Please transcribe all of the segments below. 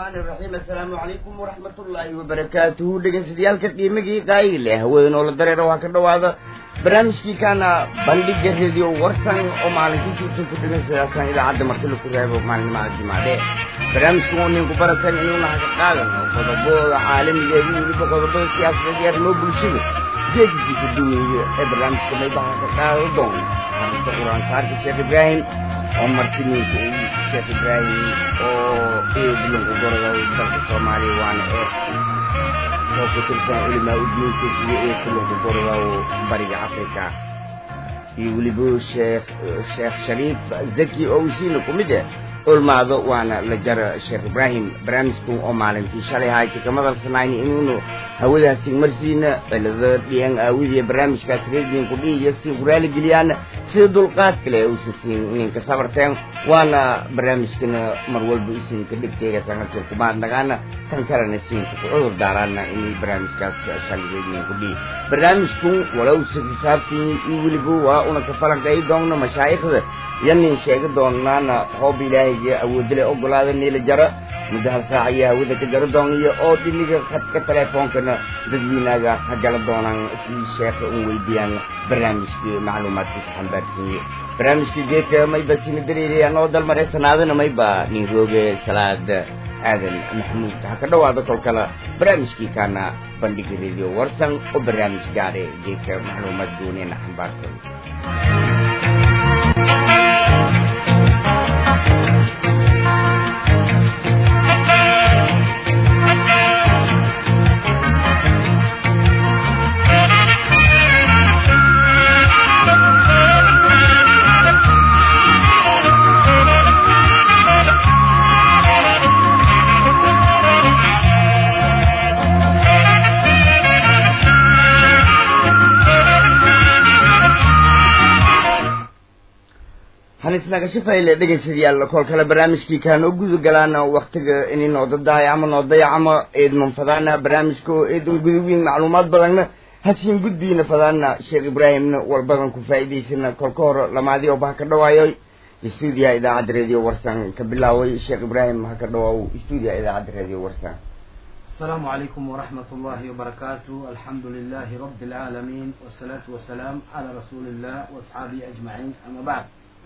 raxiim assalaamu calaykum waraxmatullaahi wabarakaatuhu dhegeystayaaalka qiimigii qaayi leh hawada noola dareera waxaa ka dhawaada barnaamijkii kaana bandhiga radio warsan oo maalinkiisiisa ku dhegeystayaashan idaacadda marka laku reebo maalinimada jimaade barnaamijku oo ninku baratan inuuna haga qaadano qodobada caalamiga iyo weliba qodobada siyaasadeed iyo arrimo bulshada geedkii ka duweeye ee barnaamijka maybaha ka qaado doon xarunta qur-aansaarka sheekh ibraahim oo martiniinka sheekh ibraahim oo eedlanku gorada dalka soomaaliya waana ee oo ku tirsan culimaa udiinka iyo eedlanku gorada bariga africa iyo weliba sheekh sheekh shariif zaki oo isiina ku mid eh ulmaado waana la jara sheekh ibraahim barnaamijku oo maalintii shalay hayti ka madalsanayni inuunu hawadaasi marsiina cilada dhiyan aawidiya barnaamijkaas reediinku dhiiyo si kuraali geliyaan sida dulqaad kale usasiin ninka sabarteen waana barnaamijkana mar walba isinka dhigteega sangasir kumaadnagaana tan kalena siinka ku cudur daaraana inay barnaamijkaas shaligeedninku dhii barnaamijku walowsa xisaabsiiye iyo weliba waa una ka falanqeey doonna mashaayikhda iyo nin sheegi doonaana hoob ilaahayga awoodale ogolaada niila jara muddo hal saac iyo hawada ka jaro dooniyo oo dhiniga khadka teleefoonkana dadweynaga ha gala doonaan si sheekha un weydiiyaan barnaamijkii macluumaadkiisa xambaarsiiye barnaamijkii geedka mayba sina dareerayaan oo dalmare sanaadana mayba nin rooge salaad aadan maxamuud ha ka dhawaado kol kale barnaamijkii kaana bandhiga radio warsan oo barnaamij gaare geedka macluumaad goonina xambaarsan hanisnagashafayle dhegeystayaal kol kale barnaamijkii kaa noo guda galaana waktiga inay noo dadahay ama noo dayacama eedman fadaana barnaamijka oo eedan gudawiin macluumaad badanna hasiin gudbiina fadaana sheekh ibraahimna walbadan ku faa'iidaysana kolka hore lamaadii oo ba ha ka dhawaayoy stuudiyaha idaacadda radio warsan ka bilaaway sheekh ibraahim ha ka dhawaaw stuudiyaha idaacadda radio warsan السلام عليكم ورحمة الله وبركاته الحمد لله رب العالمين والصلاة والسلام على رسول الله وأصحابه أجمعين أما بعد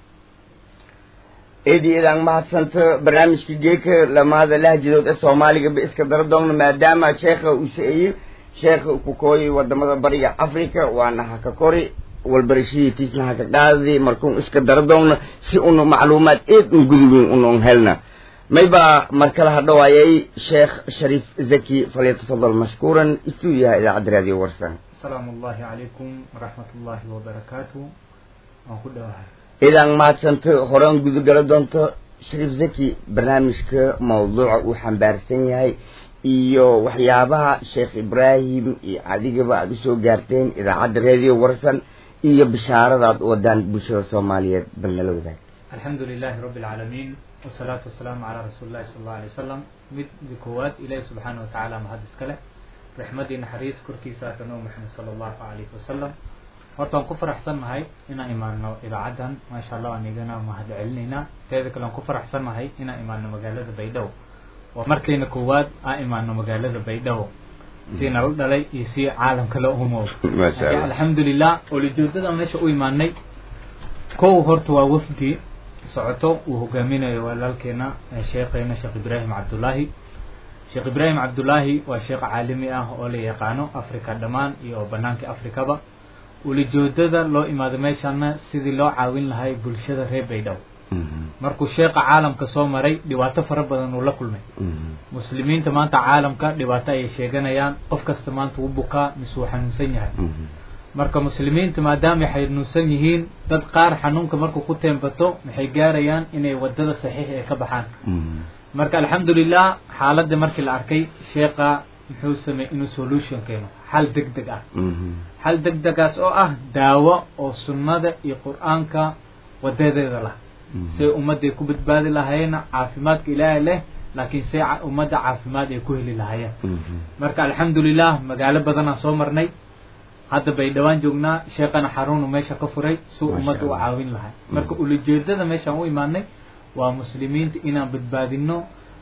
eedi idaan mahadsanta barnaamijka geeka lamaada lahjadood ee soomaaliga ba iska dara doonna maadaama sheekha uu sa-eyey sheekha ku kooyay wadamada bariga africa waana haka kori walbarashihiitiisna haka qaadi markuun iska dara doonna si una macluumaad eed un guduweyn unon helna mayba mar kale ha dhawaayay sheekh shariif zaki falyatafadal mashkuuran stuudiyaha idaacadda raadiyo warsan السلام الله عليكم ورحمة الله وبركاته أنكو idaan mahadsanta horaan gudagala doonto shariif zaki barnaamijka mawduuca uu xambaarsan yahay iyo waxyaabaha sheekh ibraahim iyo adigaba aada usoo gaarteen idaacadda radio warsan iyo bishaaradaad wadaan bulshada soomaaliyeed bal nala wadaag الحمد لله رب العالمين والصلاة والسلام على رسول الله صلى الله عليه وسلم mid koowaad ilaahi subxaana wa tacaala mahad iskale raxmadii naxariis korkiisa atanoo maxamed sala allahu calayhi wasalam horta waan ku faraxsannahay inaan imaano idaacaddan maasha allah aan igana mahad celinaynaa teeda kale waan ku faraxsannahay inaan imaano magaalada baydhabo waa markayna koowaad aan imaano magaalada baydhabo si nala dhalay iyo si caalamka la umood Masha Allah. alxamdulilah olijoodada meesha u imaanay kow horta waa wafdi socoto uu hogaaminayo walaalkeena eh, sheekheena sheekh ibraahim cabdullaahi sheekh ibraahim cabdullaahi waa sheekh caalami ah oo la yaqaano africa dhammaan iyo banaanka africaba ulijoodada loo imaado meeshana sidii loo caawin lahay bulshada reer baydhabo markuu sheekha caalamka soo maray dhibaato fara badan uu la kulmay muslimiinta maanta caalamka dhibaato ayay sheeganayaan qof kasta maanta wuu bukaa mise wuu xanuunsan yahay marka muslimiinta maadaama ay xanuunsan yihiin dad qaar xanuunka markuu ku teembato maxay gaarayaan inay wadada saxiix ee ka baxaan marka alxamdulilah xaaladda markii la arkay sheekha muxuu sameeyey inuu solution keeno xal deg deg ah xal deg degaas oo ah daawo oo sunnada iyo qur-aanka wadadeeda lah say ummadday ku badbaadi lahaayeen caafimaadka ilaahay leh laakiin say ca- ummadda caafimaad ay ku heli lahaayeen marka alxamdulilah magaalo badanaan soo marnay hadda bay dhawaan joognaa sheekana xaruunu meesha ka furay suu Masha ummadda u Allah. caawin lahay marka ulajeedada meeshaan u imaanay waa muslimiinta inaan badbaadino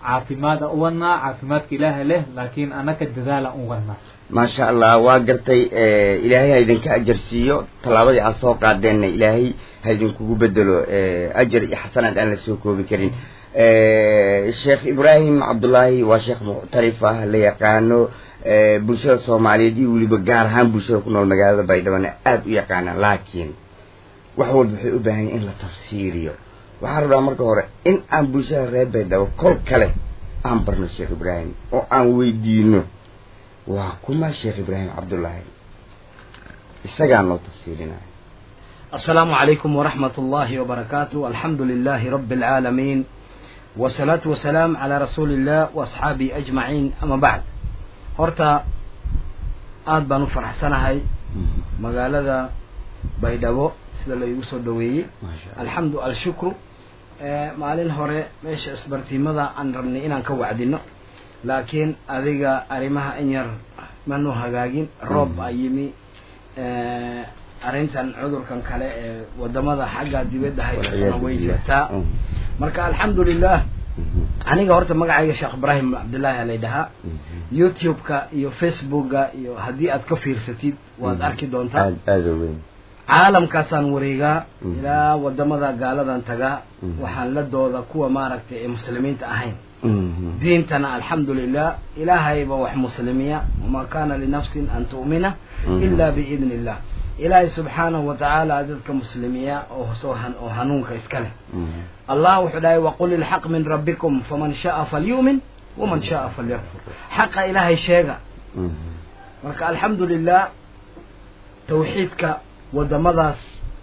caafimaada u wadnaa caafimaadka ilaaha leh laakiin anaka dadaala u wadnaa maasha allah waa gartay ilaahay ha idinka ajar siiyo tallaabadii aad soo qaadeenna ilaahay ha idinkugu bedelo ajar iyo xasanaad aan la soo koobi karin sheekh ibraahim cabdullaahi waa sheekh muctarif ah la yaqaano bulshada soomaaliyeed iyo weliba gaar ahaan bulshada ku nool magaalada baydhabana aada u yaqaanaan laakiin wax walba waxay u baahan yahin in la tafsiiriyo waxaan rabaa marka hore in aan bulshada reer baydhabo kol kale aan barno sheekh ibraahim oo aan weydiino waa kuma sheekh ibraahim cabdullaahi isagaa noo tafsiirinaya السلام عليكم ورحمة الله وبركاته الحمد لله رب العالمين والصلاة والسلام على رسول الله وأصحابه أجمعين أما بعد horta aada baan u faraxsanahay magaalada baydhabo sida la igu soo dhaweeyey alxamdu alshukru maalin hore meesha isbartiimada aan rabnay inaan ka wacdino laakiin adiga arrimaha in yar manu hagaagin roob baa yimi arrintan cudurkan kale ee wadamada xagga dibadda haysatana way jirtaa marka alxamdu lilah aniga horta magacayga sheekh ibraahim cabdillaahi lay dhahaa youtube-ka iyo facebooka iyo haddii aad ka fiirsatid waad arki doontaa aada weyn caalamkaasaan wareegaa ilaa wadamada gaaladan tagaa waxaan la dooda kuwa maaragtay ee muslimiinta ahayn diintana alxamdu lilah ilaahayba wax muslimiya wamaa kana linafsin an tu'mina ila biidni illah ilaahay subxaanahu watacaala dadka muslimiya oo soo oo hanuunka iska leh allah wuxuu dhahay waqul ilxaq min rabbikum faman sha'a falyu'min waman sha'a falyakfur xaqa ilaahay sheega marka alxamdu lilah tawxiidka wadamadaas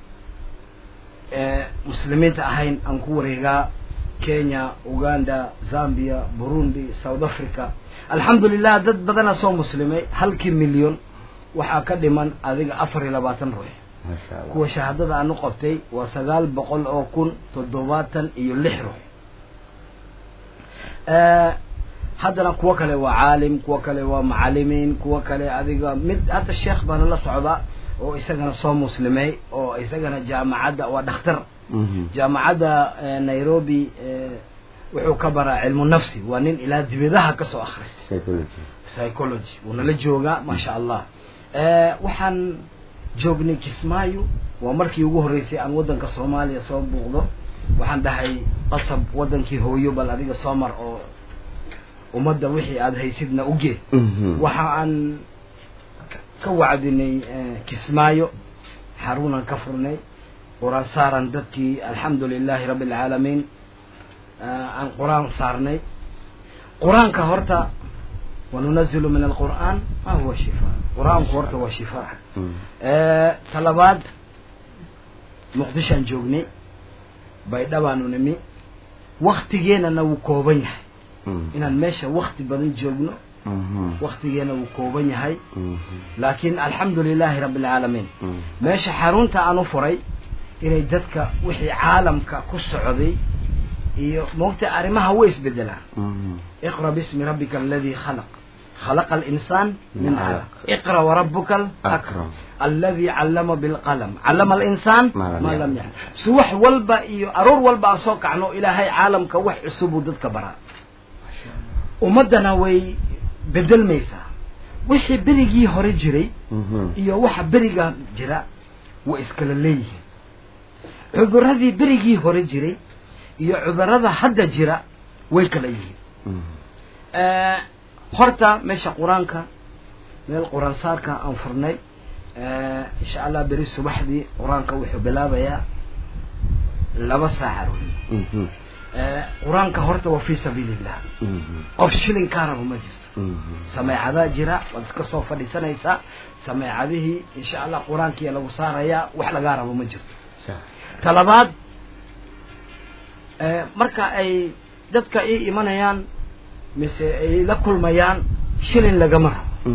ee muslimiinta ahayn aan ku wareegaa kenya uganda zambia burundi south africa alxamdu lilah dad badana soo muslimay halkii milyon waxaa ka dhiman adiga afar iyo labaatan ruux kuwa shahaadada aanu qabtay waa sagaal boqol oo kun toddobaatan iyo lix ruux haddana kuwo kale waa caalim kuwo kale waa macalimiin kuwo kale adiga mid hadda sheekh baana la socda oo isagana soo muslimay oo isagana jaamacadda waa dhakhtar jaamacadda nairobi wuxuu ka baraa cilmu nafsi waa nin ilaa dibadaha kasoo akhristay psychology wuuna la joogaa maasha allah waxaan joognay kismaayo waa markii ugu horreysay aan waddanka soomaaliya soo buuqdo waxaan dhahay qasab waddankii hooyo bal adiga soo mar oo ummadda wixii aada haysidna ugee waxa aan ka wacdinay kismaayo xaruunan ka furnay qur-aan saaran dadkii alxamdu lilaahi rabbi alcaalamiin aan qur-aan saarnay qur-aanka horta wanunazilu min alqur'aan ma huwa shifaa qur-aanku horta waa shifaa talabaad muqdishaan joognay baydhabaanu nimi waktigeenana wuu kooban yahay inaan meesha wakti badan joogno waktigeena wuu kooban yahay laakiin alxamdu lilaahi rabbi alcaalamiin meesha xarunta aan u furay inay dadka wixii caalamka ku socday iyo moogta arrimaha way isbedelaan iqra bismi rabbika aladi khalaq خلق الإنسان من علق اقرأ وربك الأكرم الذي علم بالقلم علم الإنسان ما لم يعلم سوح والبا إيو أرور والبا أصوك عنه إلهي عالم كوح عصوب ضدك برا ومدنا وي بدل ميسا وحي بريجي هوري جري إيو وحا بريجا جرا وإسكال ليه عذر هذه بريجي هوري جري إيو عذر هذا حد جرا ويكاليه آه horta meesha qur-aanka meel qur-aan saarka aan furnay insha allah beri subaxdii qur-aanka wuxuu bilaabayaa laba saaca qur-aanka horta waa fi sabiil illah qof shilin kaa rabo ma jirto sameecadaa jira waad iska soo fadhiisanaysaa sameecadihii insha allah qur-aankiia lagu saarayaa wax lagaa rabo ma jirto talabaad marka ay dadka ii imanayaan mise ay la kulmayaan shilin lagama rabo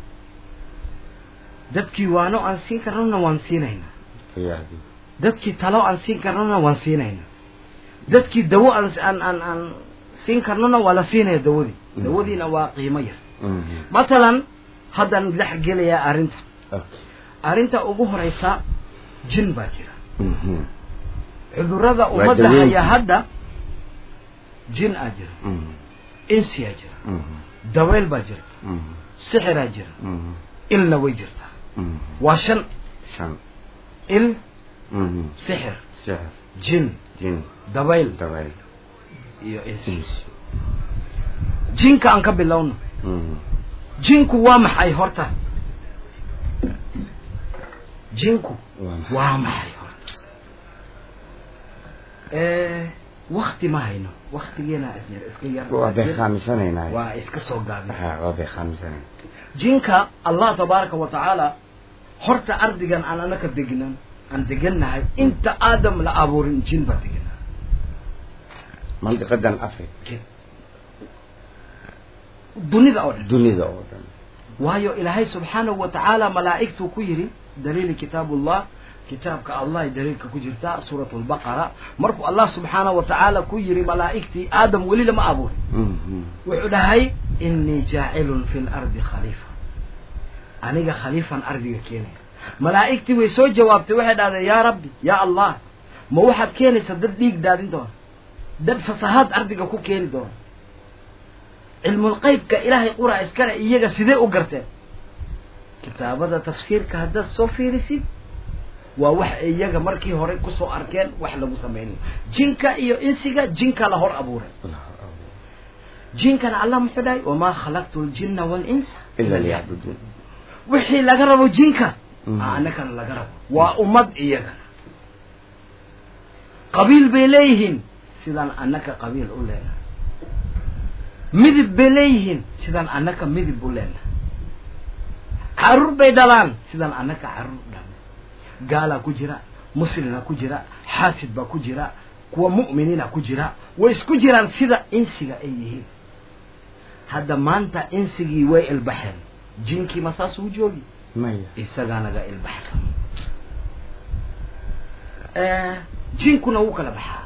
dadkii waano aan siin karnona waan siinaynaa dadkii talo aan siin karnona waan siinaynaa dadkii dawo aan aan aan aan siin karnona waa la siinaya dawadii dawadiina waa qiimo yar matalan haddaan dhex gelayaa arrinta arrinta ugu horeysa jin baa jira cudurada ummadda haya hadda jin aa jira insiyaa jira daweyl baa jira sixiraa jira ilna way jirtaa waa shan shan il Mhm. sixir sixir jin jin dabayl dabayl iyo insi insi jinka aan ka bilowno Mhm. jinku waa maxay horta jinku waa maxay waa maxay horta wakti ma hayno waktigeena isyar iska yar waa bay khaamisanaynaa waa iska soo gaabin Ha, waa bay khaamisanayn jinka allah tabaaraka wa tacaala horta ardigan aan anaka degnan aan degannahay inta aadam la abuurin jin baa deganaa mandiqadan africa jin dunida oo dhan dunida oo dhan waayo ilaahay subxaanahu wa tacaala malaa'igtuu ku yidhi daliili kitaabullah kitaabka allah ay daliilka ku jirta suurat lbaqara markuu allah subxaanahu wa tacaala ku yidhi malaa'igtii aadam weli lama abuurin Mhm. wuxuu dhahay inii jaacilun fi lardi khaliifa aniga khaliifan ardiga keenaya malaa'igtii way soo jawaabtay waxay dhahdeen yaa rabbi yaa allah ma waxaad keenaysaa dad dhiig daadin doona dad fasahaad ardiga ku keeni doona cilmulqaybka ilaahay qura iskale iyaga sidee u garteen kitaabada tafsiirka haddaad soo fiirisid waa wax iyaga markii hore kusoo arkeen wax lagu samaynayo jinka iyo insiga jinka la hor abuuray jinkana allah muxuu dhahay wamaa khalaqtu ljinna walinsa ila liyacbuduun wixii laga rabo jinka Mhm. aa annagana laga rabo waa ummad iyagana qabiil bay leeyihiin sidaan annaka qabiil u leenahay midib bay leeyihiin sidaan annaka midib u leenahay caruur bay dhalaan sidaan annaka caruur u dhalnay gaalaa ku jira muslimna ku jira xaasid baa ku jira kuwa mu'miniina ku jira way isku jiraan sida insiga ay yihiin hadda maanta insigii way ilbaxeen jinkii ma saas uu joogi maya isagaa naga ilbaxsan jinkuna wuu kala baxaa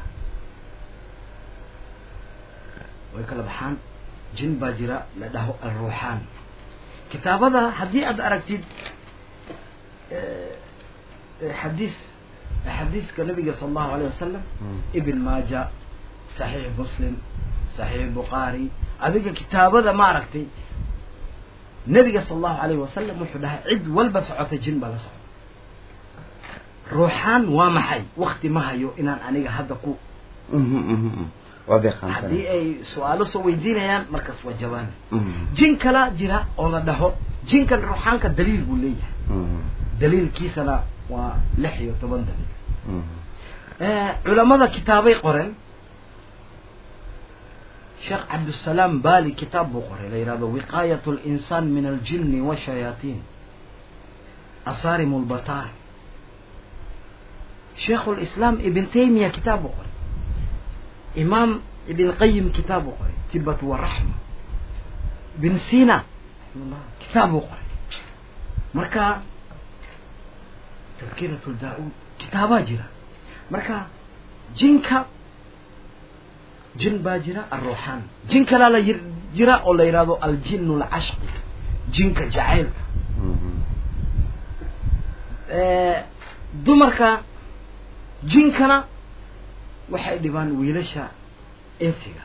way kala baxaan jin baa jira la dhaho alruuxaan kitaabada haddii aad aragtid xadiis xadiiska nabiga sala allahu alayh wasalam ibn maaja saxiix muslim saxiix bukhaari adiga kitaabada ma aragtay nabiga sala allahu alayh wasalam wuxuu dhahay cid walba socota jin baa la socota ruuxaan waa maxay wakti ma hayo inaan aniga hadda ku Mhm, mhm, mhm. waa bay haddii khaamisanayn ay su-aalo soo weydiinayaan markaas waa jawaani Mhm, jin kala jira oo la dhaho jinkan ruuxaanka daliil buu leeyahay mhm, daliilkiisana waa lix iyo toban daliil mhm. culamada kitaabay qoreen sheekh cabdusalaam bali kitaab buu qoray la yidhahdo wiqaayat linsaan min aljini washayaatiin asaarim lbataar sheikh lislaam ibn taymiya kitaab buu qoray imaam ibn qayim kitaab buu qoray tibat waraxma ibn sina kitaab buu qoray marka tadkirat daauud kitaabaa jira marka jinka jin baa jira alruuxaan jin kalaa la yir- jira oo la yidhahdo aljinu lcashqi jinka jacaylka Mhm. dumarka jinkana waxay dhibaan wiilasha insiga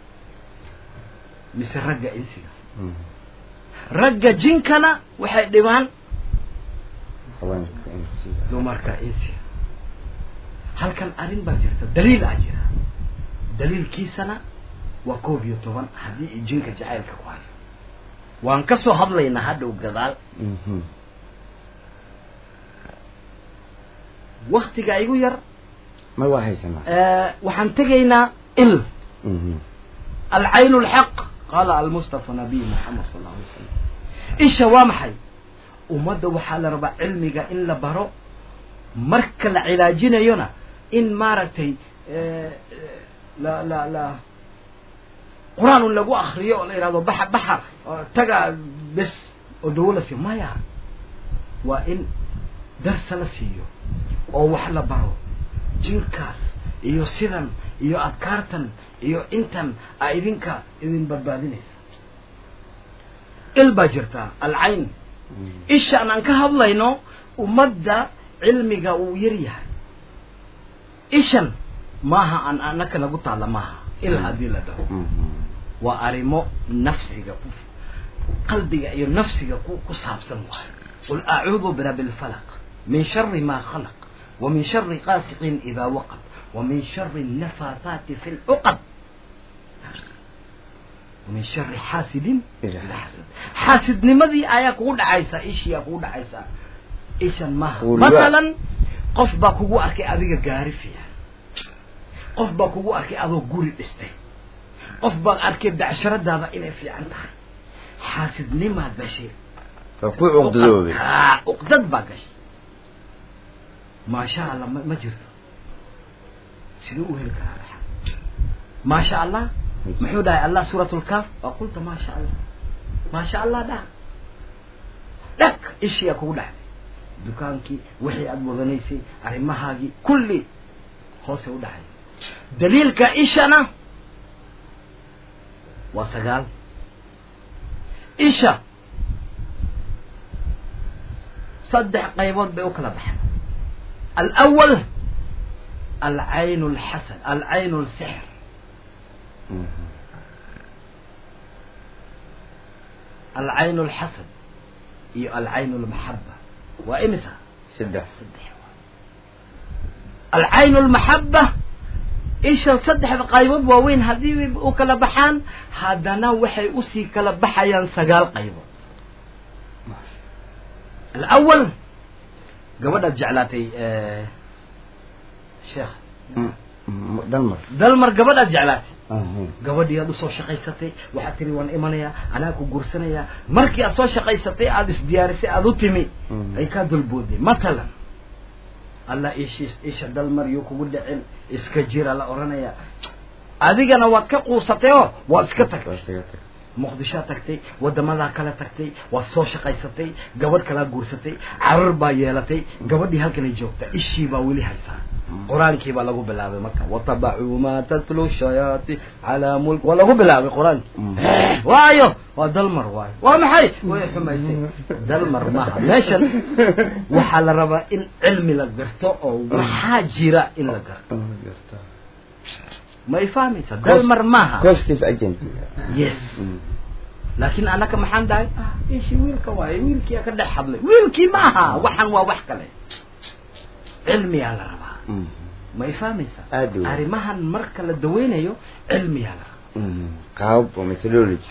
mise ragga insiga Mhm. ragga jinkana waxay dhibaan haweenka insiga dumarka insiga halkan arrin baa jirta daliil aa jira daliilkiisana waa koob iyo toban haddii i jinka jacaylka ku hayo waan ka soo hadlaynaa hadhow gadaal Mhm. waktiga igu yar ma waa haysanaa waxaan tegaynaa il Mhm. alcayn lxaq qaala almustafa nabiy maxamed sal alla alay wasalam isha waa maxay ummadda waxaa la rabaa cilmiga in la baro marka la cilaajinayona in maaragtay la la la qur-aan un lagu akriyo oo la yidhahdo baxa baxa oo taga bes oo dawo la siiyo maya waa in darsa la siiyo oo wax la baro jinkaas iyo sidan iyo adkaartan iyo intan a idinka idin badbaadinaysa il baa jirtaa alcayn Mhm. ishaan aan ka hadlayno ummadda cilmiga uu yar yahay ishan maaha aan anaka nagu taalla maaha il haddii la dhaho Mhm. waa arrimo nafsiga ku qalbiga iyo nafsiga ku ku saabsan waayo qul acuudu birabbi lfalaq min shari ma khalaq wa min shari qaasiqin idaa waqab wa min shari nafaathaati fi lcuqad ومن شر حاسد إذا إذا حسد حاسدnimadii ayaa kugu dhacaysa ishiyaa kugu dhacaysa ishan maaha Weliba- masalan qof baa kugu arkay adiga gaari fiican qof baa kugu arkay adoo guri dhistay qof baa arkay becsharadaada inay fiican tahay xaasidnimaa gashay waa ku cuqdadoobay Haa, uqdad baa gashay maasha allah ma ma jirto siduu u heli karaa dhaxal maasha allah muxuu dhahay allah suurat lkaaf waa qulta maasha allah maasha allah dhah dhag ishiyaa kugu dhacday dukaankii wixii aada wadanaysay arrimahaagii kulli hoose u dhacay daliilka ishana waa sagaal isha saddex qaybood bay u kala baxeen alawal alcayn lxasan alcayn lsixr alcayn lxasan iyo alcayn lmaxaba waa imisa saddex saddex alcayn lmaxaba isha saddexda qaybood waaweyn haddii u kala baxaan haddana waxay usii kala baxayaan sagaal qaybood alawal gabadhaad jeclaatay sheekh dalmar dalmar gabadhaad jeclaatay Aha. gabadhii aad usoo shaqaysatay waxaad tiri waan imanayaa anaa ku guursanayaa markii aad soo shaqaysatay aada isdiyaarisay aada u timi Mhm. ay kaa dulbooday matalan allah ishiis isha dalmar yuu kugu dhicin iska jira la odhanayaa adigana waad ka quusatay oo waad iska tagtay Waa isaga tag. muqdishoad tagtay wadamadaa kale tagtay waad soo shaqaysatay gabadh kalaa guursatay carar baa yeelatay gabadhii halkanay joogta ishii baa weli haysaa qur-aankii baa lagu bilaabay marka watabacuu maa tatlu shayaati calaa mulk waa lagu bilaabay qur-aankii Mm. waayo waa dalmar waayo waa maxay way xumaysay dalmar maaha meeshan waxaa la rabaa in cilmi la garto oo waxaa jira in la garto Ah, gartaa. ma i fahmaysa dalmar maaha positive agent yes Mm. laakiin anaka maxaan dhahay ah ishi wiilka waaye wiilkiia ka dhex hadlay wiilkii ma aha waxan waa wax kale cilmiyaa la rabaa Mm. ma i fahmaysaa Aad u weyn. arrimahan marka la daweynayo cilmiyaa la rabaa Mm. qaabab oo methodology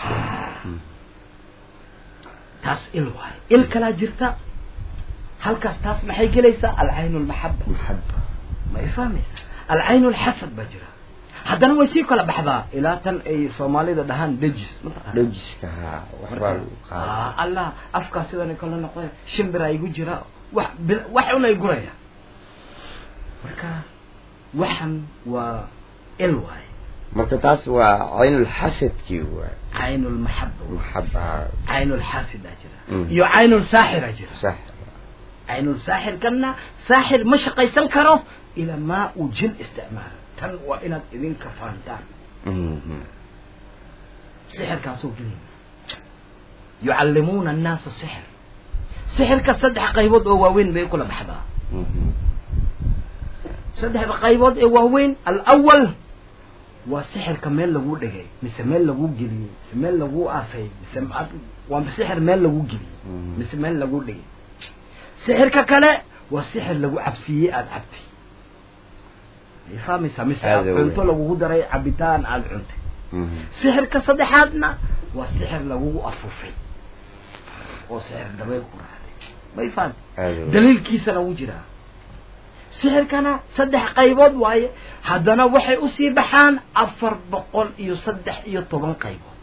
taas il waaye il kalaa jirta halkaas taas maxay gelaysaa alcayn lmaxaba maxaba ma i fahmaysaa alcayn lxasad baa jira haddana way sii kala baxdaa ilaa tan ay soomaalida dhahaan dejis mataqaana dhojiska haa waxbaa lagu qaada Ah, allah afkaa sidan kala noqday shimbira igu jira wax bil- wax un ay guraya marka waxan waa il waaye marka taas waa caynulxasadkii waay cayn lmaxaba maxaba cayn lxaasidaa jira Mm. iyo cayn lsaaxira jira sax cayn lsaaxirkana saaxir ma shaqaysan karo ilaa maa uu jin isticmaalo tan waa inaad idinka fahantaan Mhm. sixirkaasoo gelaya yucallimuuna annaasa sixir sixirka saddex qaybood oo waaweyn bay kula baxdaa Mhm. saddexda qaybood ee waaweyn alawal waa sixirka meel lagu dhigay mise meel lagu geliyey mise meel lagu aasay mise ma- waa sixir meel lagu geliyey Mhm. mise meel lagu dhigay sixirka kale waa sixir lagu cabsiiyey aada cabtay ay fahmaysaa mise Aad aad u cunto weyn. lagugu daray cabitaan aada cuntay Mhm. sixirka saddexaadna waa sixir lagugu afufay oo sixir dabeyl ku raacday may fahamtay aad u weyn. daliilkiisana wuu jiraa sixirkana saddex qaybood waaye haddana waxay usii baxaan afar boqol iyo saddex iyo toban qaybood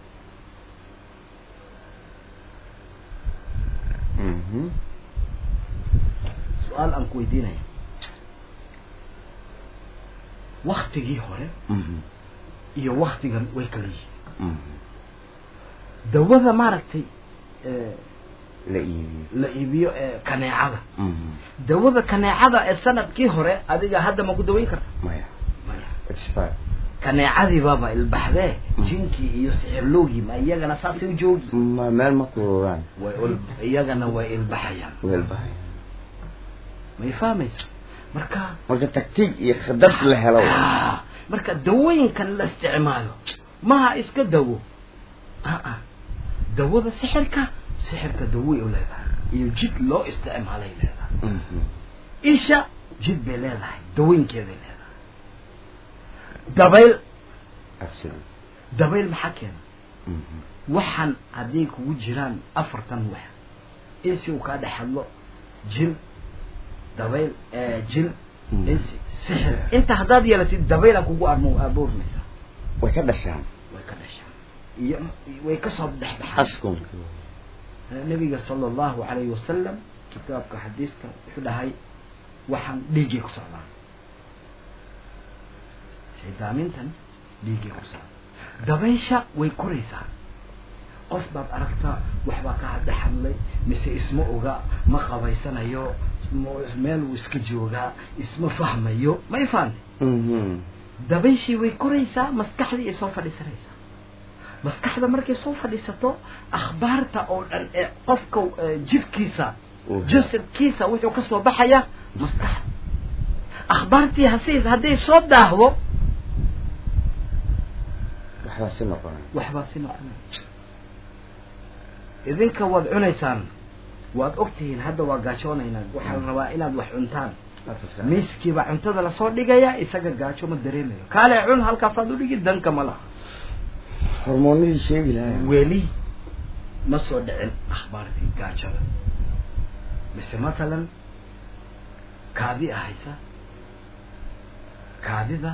Mhm. su-aal aan ku weydiinaya waktigii hore Mhm. iyo waktigan way kala yihiin Mhm. dawada maaragtay ee, la iibiyo la iibiyo ee kaneecada Mhm. dawada kaneecada ee sanadkii hore adiga hadda ma ku daweyn karta maya maya expire kaneecadii baaba ilbaxdee Mm. jinkii iyo sixirloogii ma iyagana saasay u joogi ma meel ma kurogaan way ul- iyagana way ilbaxayaan weel bahay may fahmaysa marka marka taktiig iyo khidad la helo Ah, marka dawooyinkan la isticmaalo maha iska dawo aa dawada sixirka sixirka daway u leedahay iyo jid loo isticmaalay leedahay isha jid bay leedahay daweynkeeday leedahay dabayl dabayl maxaa keena waxaan hadday kugu jiraan afartan wax insi uu kaa dhex hadlo jin dabayl jin insi sixir inta haddaad yeelatid dabayla kugu armo abuurnaysaa way ka dhashaan way ka dhashaan iyo way kasoo dhex baxaan askunka nabiga sala allahu calayhi wasalam kitaabka xadiiska wuxuu dhahay waxaan dhiiggay ku socdaan shaydaamintan dhiiggay ku socdaan dabaysha way koraysaa qof baad aragtaa waxbaa ka hadhe hadlay mise isma oga ma qabaysanayo meel uu iska joogaa isma fahmayo ma ifahante dabayshii way koraysaa maskaxdii ay soo fadhiisanaysaa maskaxda markay soo fadhiisato akhbaarta oo dhan ee qofka jidhkiisa jasadkiisa wuxuu ka soo baxaya maskaxda akhbaartii hase hadday soo daahdo waxbaa si noqonay waxbaa si noqonay idinka waad cunaysaan waad ogtihiin hadda waa gaajoonaynaa waxaa la rabaa inaad wax cuntaan miiskiibaa cuntada lasoo dhigaya isaga gaajo ma dareemayo kaale cun halkaasaad udhigi danka ma laha hormoonadii sheegi lahaa weli ma soo dhicin akhbaartii gaajada mise matalan kaadi ahaysa kaadida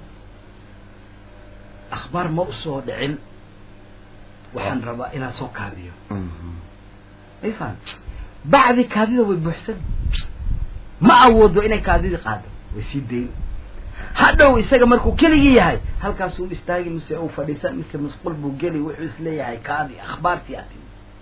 akhbaar ma usoo dhicin waxaan rabaa inaan soo kaadiyo ifan bacdi kaadida way buuxsan ma awoodo inay kaadidii qaado way sii dayn hadhow isaga markuu keligii yahay halkaasuu istaagi mise uu fadhiisan mise musqul buu geli wuxuu isleeyahay kaadi akhbaartii ati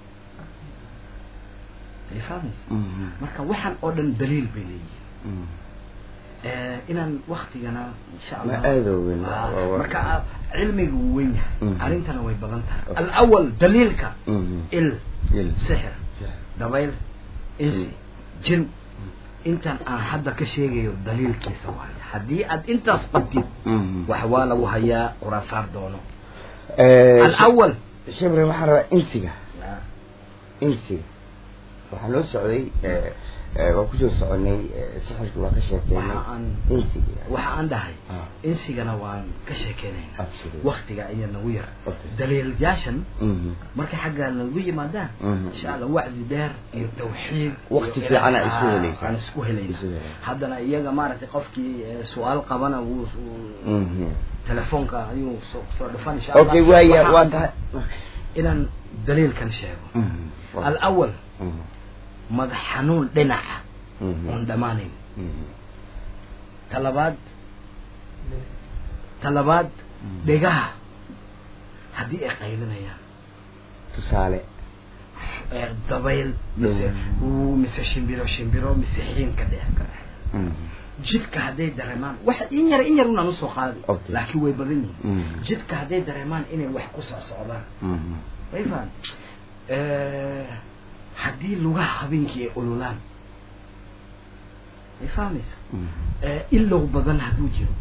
ay fahmaysa marka waxaan oo dhan daliil bay leeyihiin inaan waktigana insha allah aada weyn marka cilmiga wuu weyn yahay arrintana way badan tahay alawal daliilka il sixir dabayl insi jin intan aan hadda ka sheegayo daliilkiisa waayo haddii aad intaas qabtid wax waa lagu hayaa quraasaar doono alawal shebre waxaan rabaa insiga insiga waxaa loo socday waa kusoo soconay sixirki waa ka sheekeynay insiga waxa aan dhahay insigana waan ka sheekeynayna waktiga ayaa nagu yar daliilyaashan markay xaggaa nagu yimaadaan insha allah wacdi dheer iyo tawxiid wakti fiican aa isku helaysa aan isku helayna haddana iyaga maaragtay qofkii su-aal qabana wuu telefoonka ayuu soo dhufan insha allah okay waaya waa tahay inaan daliilkan sheego alawal madax xanuun dhinaca oon dhammaanayn talabaad talabaad dhegaha haddii ay qaylinayaan tusaale dabayl mise mise shimbiro shimbiro mise xiinka dhex ka dhex jidka hadday dareemaan wax in yar in yar unaan usoo qaadi laakiin way badan yihiin jidka hadday dareemaan inay wax ku soc socdaan way fahan haddii lugaha habeenkii ay ololaan may fahmaysa ilow badan hadduu jiro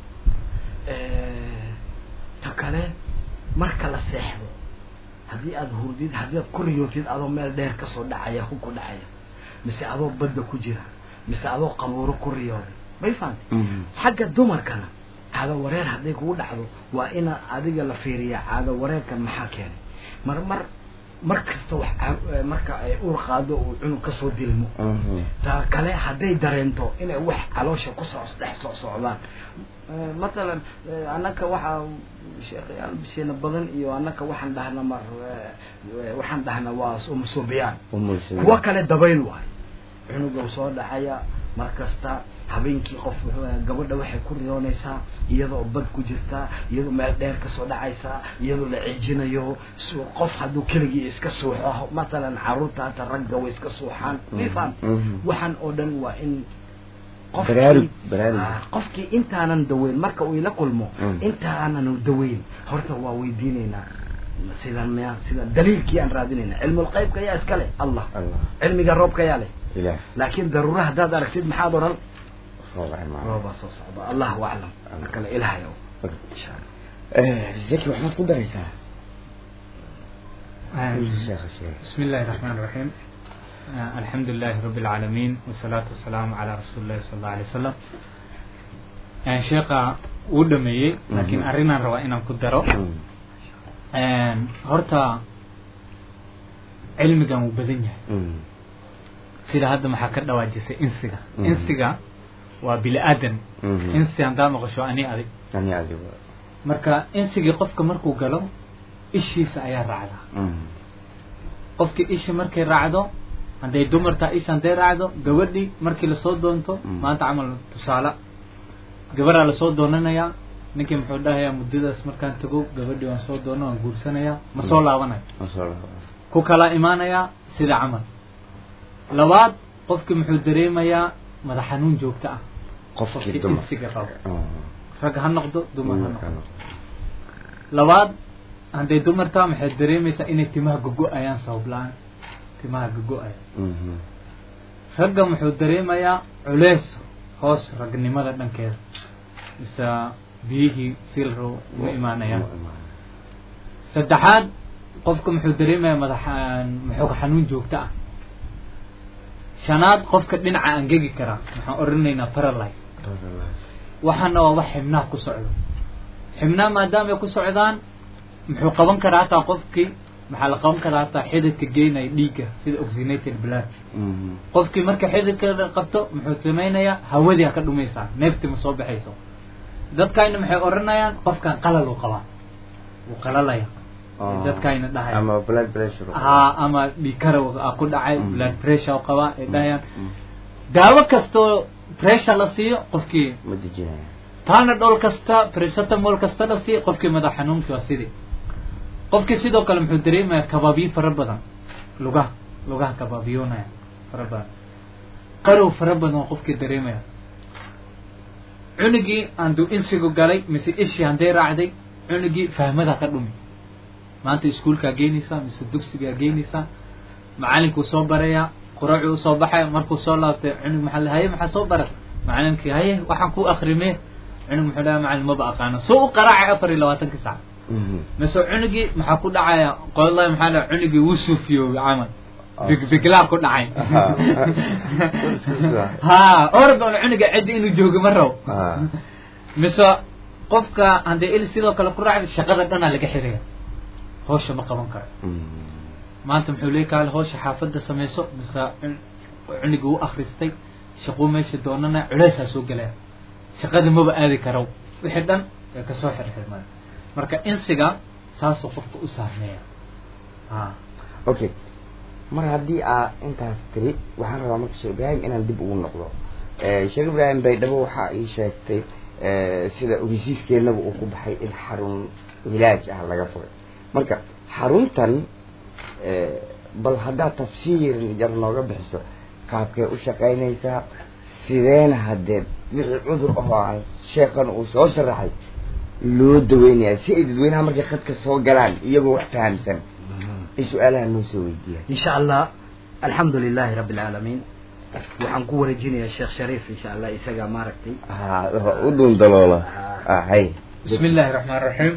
ta kale marka la seexdo haddii aada hurdid haddii aad ku riyootid adoo meel dheer kasoo dhacaya hub ku dhacaya mise adoo badda ku jira mise adoo qabuuro ku riyooday may fahamtay xagga dumarkana caado wareer hadday kugu dhacdo waa ina adiga la fiiriyaa caado wareerkan maxaa keenay mar mar mar kasta wax marka ay uur qaado uu cunug kasoo dilmo ta kale hadday dareento inay wax caloosha kusoo dhex soo socdaan matalan annaka waxaa sheekhayaal bisheena badan iyo annaka waxaan dhahna mar waxaan dhahna waa umusuubiyaan kuwa kale dabayl waayo cunuga soo dhacaya mar kasta habeenkii qof gabadha waxay ku riyoonaysaa iyadoo bad ku jirtaa iyadoo meel dheer kasoo dhacaysaa iyadoo la ciijinayo qof hadduu keligii iska suuxo matalan caruurta hata ragga way iska suuxaan mifam waxaan oo dhan waa in qofkii qofkii intaanan daweyn marka uu ila kulmo intaanan daweyn horta waa weydiinaynaa sidan miya sidan daliilkii aan raadinayna cilmulqaybka yaa iska leh allah cilmiga roobka yaa leh laakiin daruura haddaad aragtid maxaad odhan roobaa soo socda allahu aclam markale ilahay insha allah zaki waxaad ku daraysaa sheekha sheekh بسم الله الرحمن الرحيم آه، الحمد لله رب العالمين والصلاة والسلام على رسول الله صلى الله عليه وسلم يعني شيخا ودمي لكن Mhm. أرينا روا إن كدرو هرتا علمي كان وبدنيا sida hadda maxaa ka dhawaajisay insiga Mhm. insiga waa bili aadan insi handaa maqasho ani adig ani adigo marka insigii qofka markuu galo ishiisa ayaa raacdaa qofkii ishi markay raacdo hadday dumartaa isha hadday raacdo gabadhii markii lasoo doonto Mm. maanta camal tusaale gabaraa lasoo doonanayaa ninkii muxuu dhahayaa muddadaas markaan tago gabadhii waan soo doono waan guursanayaa ma soo laabanayo ku kala imaanayaa sida camal labaad qofkii muxuu dareemayaa madax xanuun joogto ah qofkii qofkii dumar insiga qabo Oh. rag ha noqdo dumar ha Dumarka noqdo labaad hadday dumartaa maxay dareemaysaa inay timaha gogo-ayaan sabab la-aan timaha gogo-aya Mhm. ragga muxuu dareemayaa culeys hoos ragnimada dhankeeda mise biyihii silro uma imaanayaan Ma imaanayaan. saddexaad qofka muxuu dareemayaa madax maxoog xanuun joogto ah shanaad qofka dhinaca angegi karaa waxaan oranaynaa paralyze waxaana waa wax xibnaha ku socdo xibnaha maadaama ay ku socdaan muxuu qaban karaa hataa qofkii maxaa la qaban karaa hataa xididka geynaya dhiigga sida oxygenated blood Mhm. qofkii marka xididka qabto muxuu samaynayaa hawadii ha ka dhumaysaa neeftii ma soo baxayso dadkayna maxay oranayaan qofkan qalal uu qabaa wuu qalalaya Oh. dadkayna dhahaya ama blood pressure haa ama dhiikara ku dhacay Mm. blood pressure uu qabaa ay dhahayaan Mm. daawo kastoo pressure la siiyo qofkii ma dejinaya taana dhol kasta presetamol kasta la siiyo qofkii madax xanuunkii waa sidii qofkii sidoo kale muxuu dareemayaa kabaabiyo fara badan lugaha lugaha kabaabiyoonaya fara badan qarow fara badan oo qofkii dareemaya cunugii handuu insigu galay mise ishii hadday raacday cunugii fahmada ka dhumi maanta iskuulkaa geynaysaa mise dugsigaa geynaysaa macalinkuu soo barayaa quracuu usoo baxaya markuu soo laabtay cunug maxaa la haye maxaa soo barat macalinkii haye waxaan ku akrimee cunug muxuu dhaha macalin maba aqaano soo u qaraacay afar iyo labaatankii sac Mhm. mise cunugii maxaa ku dhacaya qolallahi maxaa dhaha cunugii wuu suufiyoobay camal big biglaa ku dhacay ha ordoon cunuga ciddi inuu joogo ma rabo Ah. mise qofka haddii il sidoo kale ku raacda shaqada dhanaa laga xiraya hawsha ma qaban karo Mhm. maanta muxuu leey kaale hawsha xaafadda samayso mise cun- cunugii u akhristay shaquu meesha doonana culeysaa soo gelaya shaqada maba aadi karo wixii dhan way kasoo xirxirmaya marka insiga saasuu qofka u saarmeeya ha okay mar haddii aa intaas tiri waxaan rabaa marka sheekh ibraahim inaan dib ugu noqdo Eh, sheekh ibraahim baydhabo waxaa ii sheegtay eh, sida ogeysiiskeenaba uu ku baxay in xarun hilaaj ah laga furay marka xaruntan eh, bal haddaad tafsiir yar nooga bixiso qaabkee u shaqaynaysaa sideena haddee wixii cudur ahoo aan sheekhan uu soo sharaxay loo daweynayaa si ay dadweynaha markay khadka soo galaan iyagoo wax fahamsan ay su-aalaha noo soo weydiiyaan in sha allah alxamdu lilahi rabi alcaalamiin waxaan ku wareejinayaa sheekh shariif insha allah isaga maaragtay ha u dhun daloola ah hay bismi illaahi raxmaan raxiim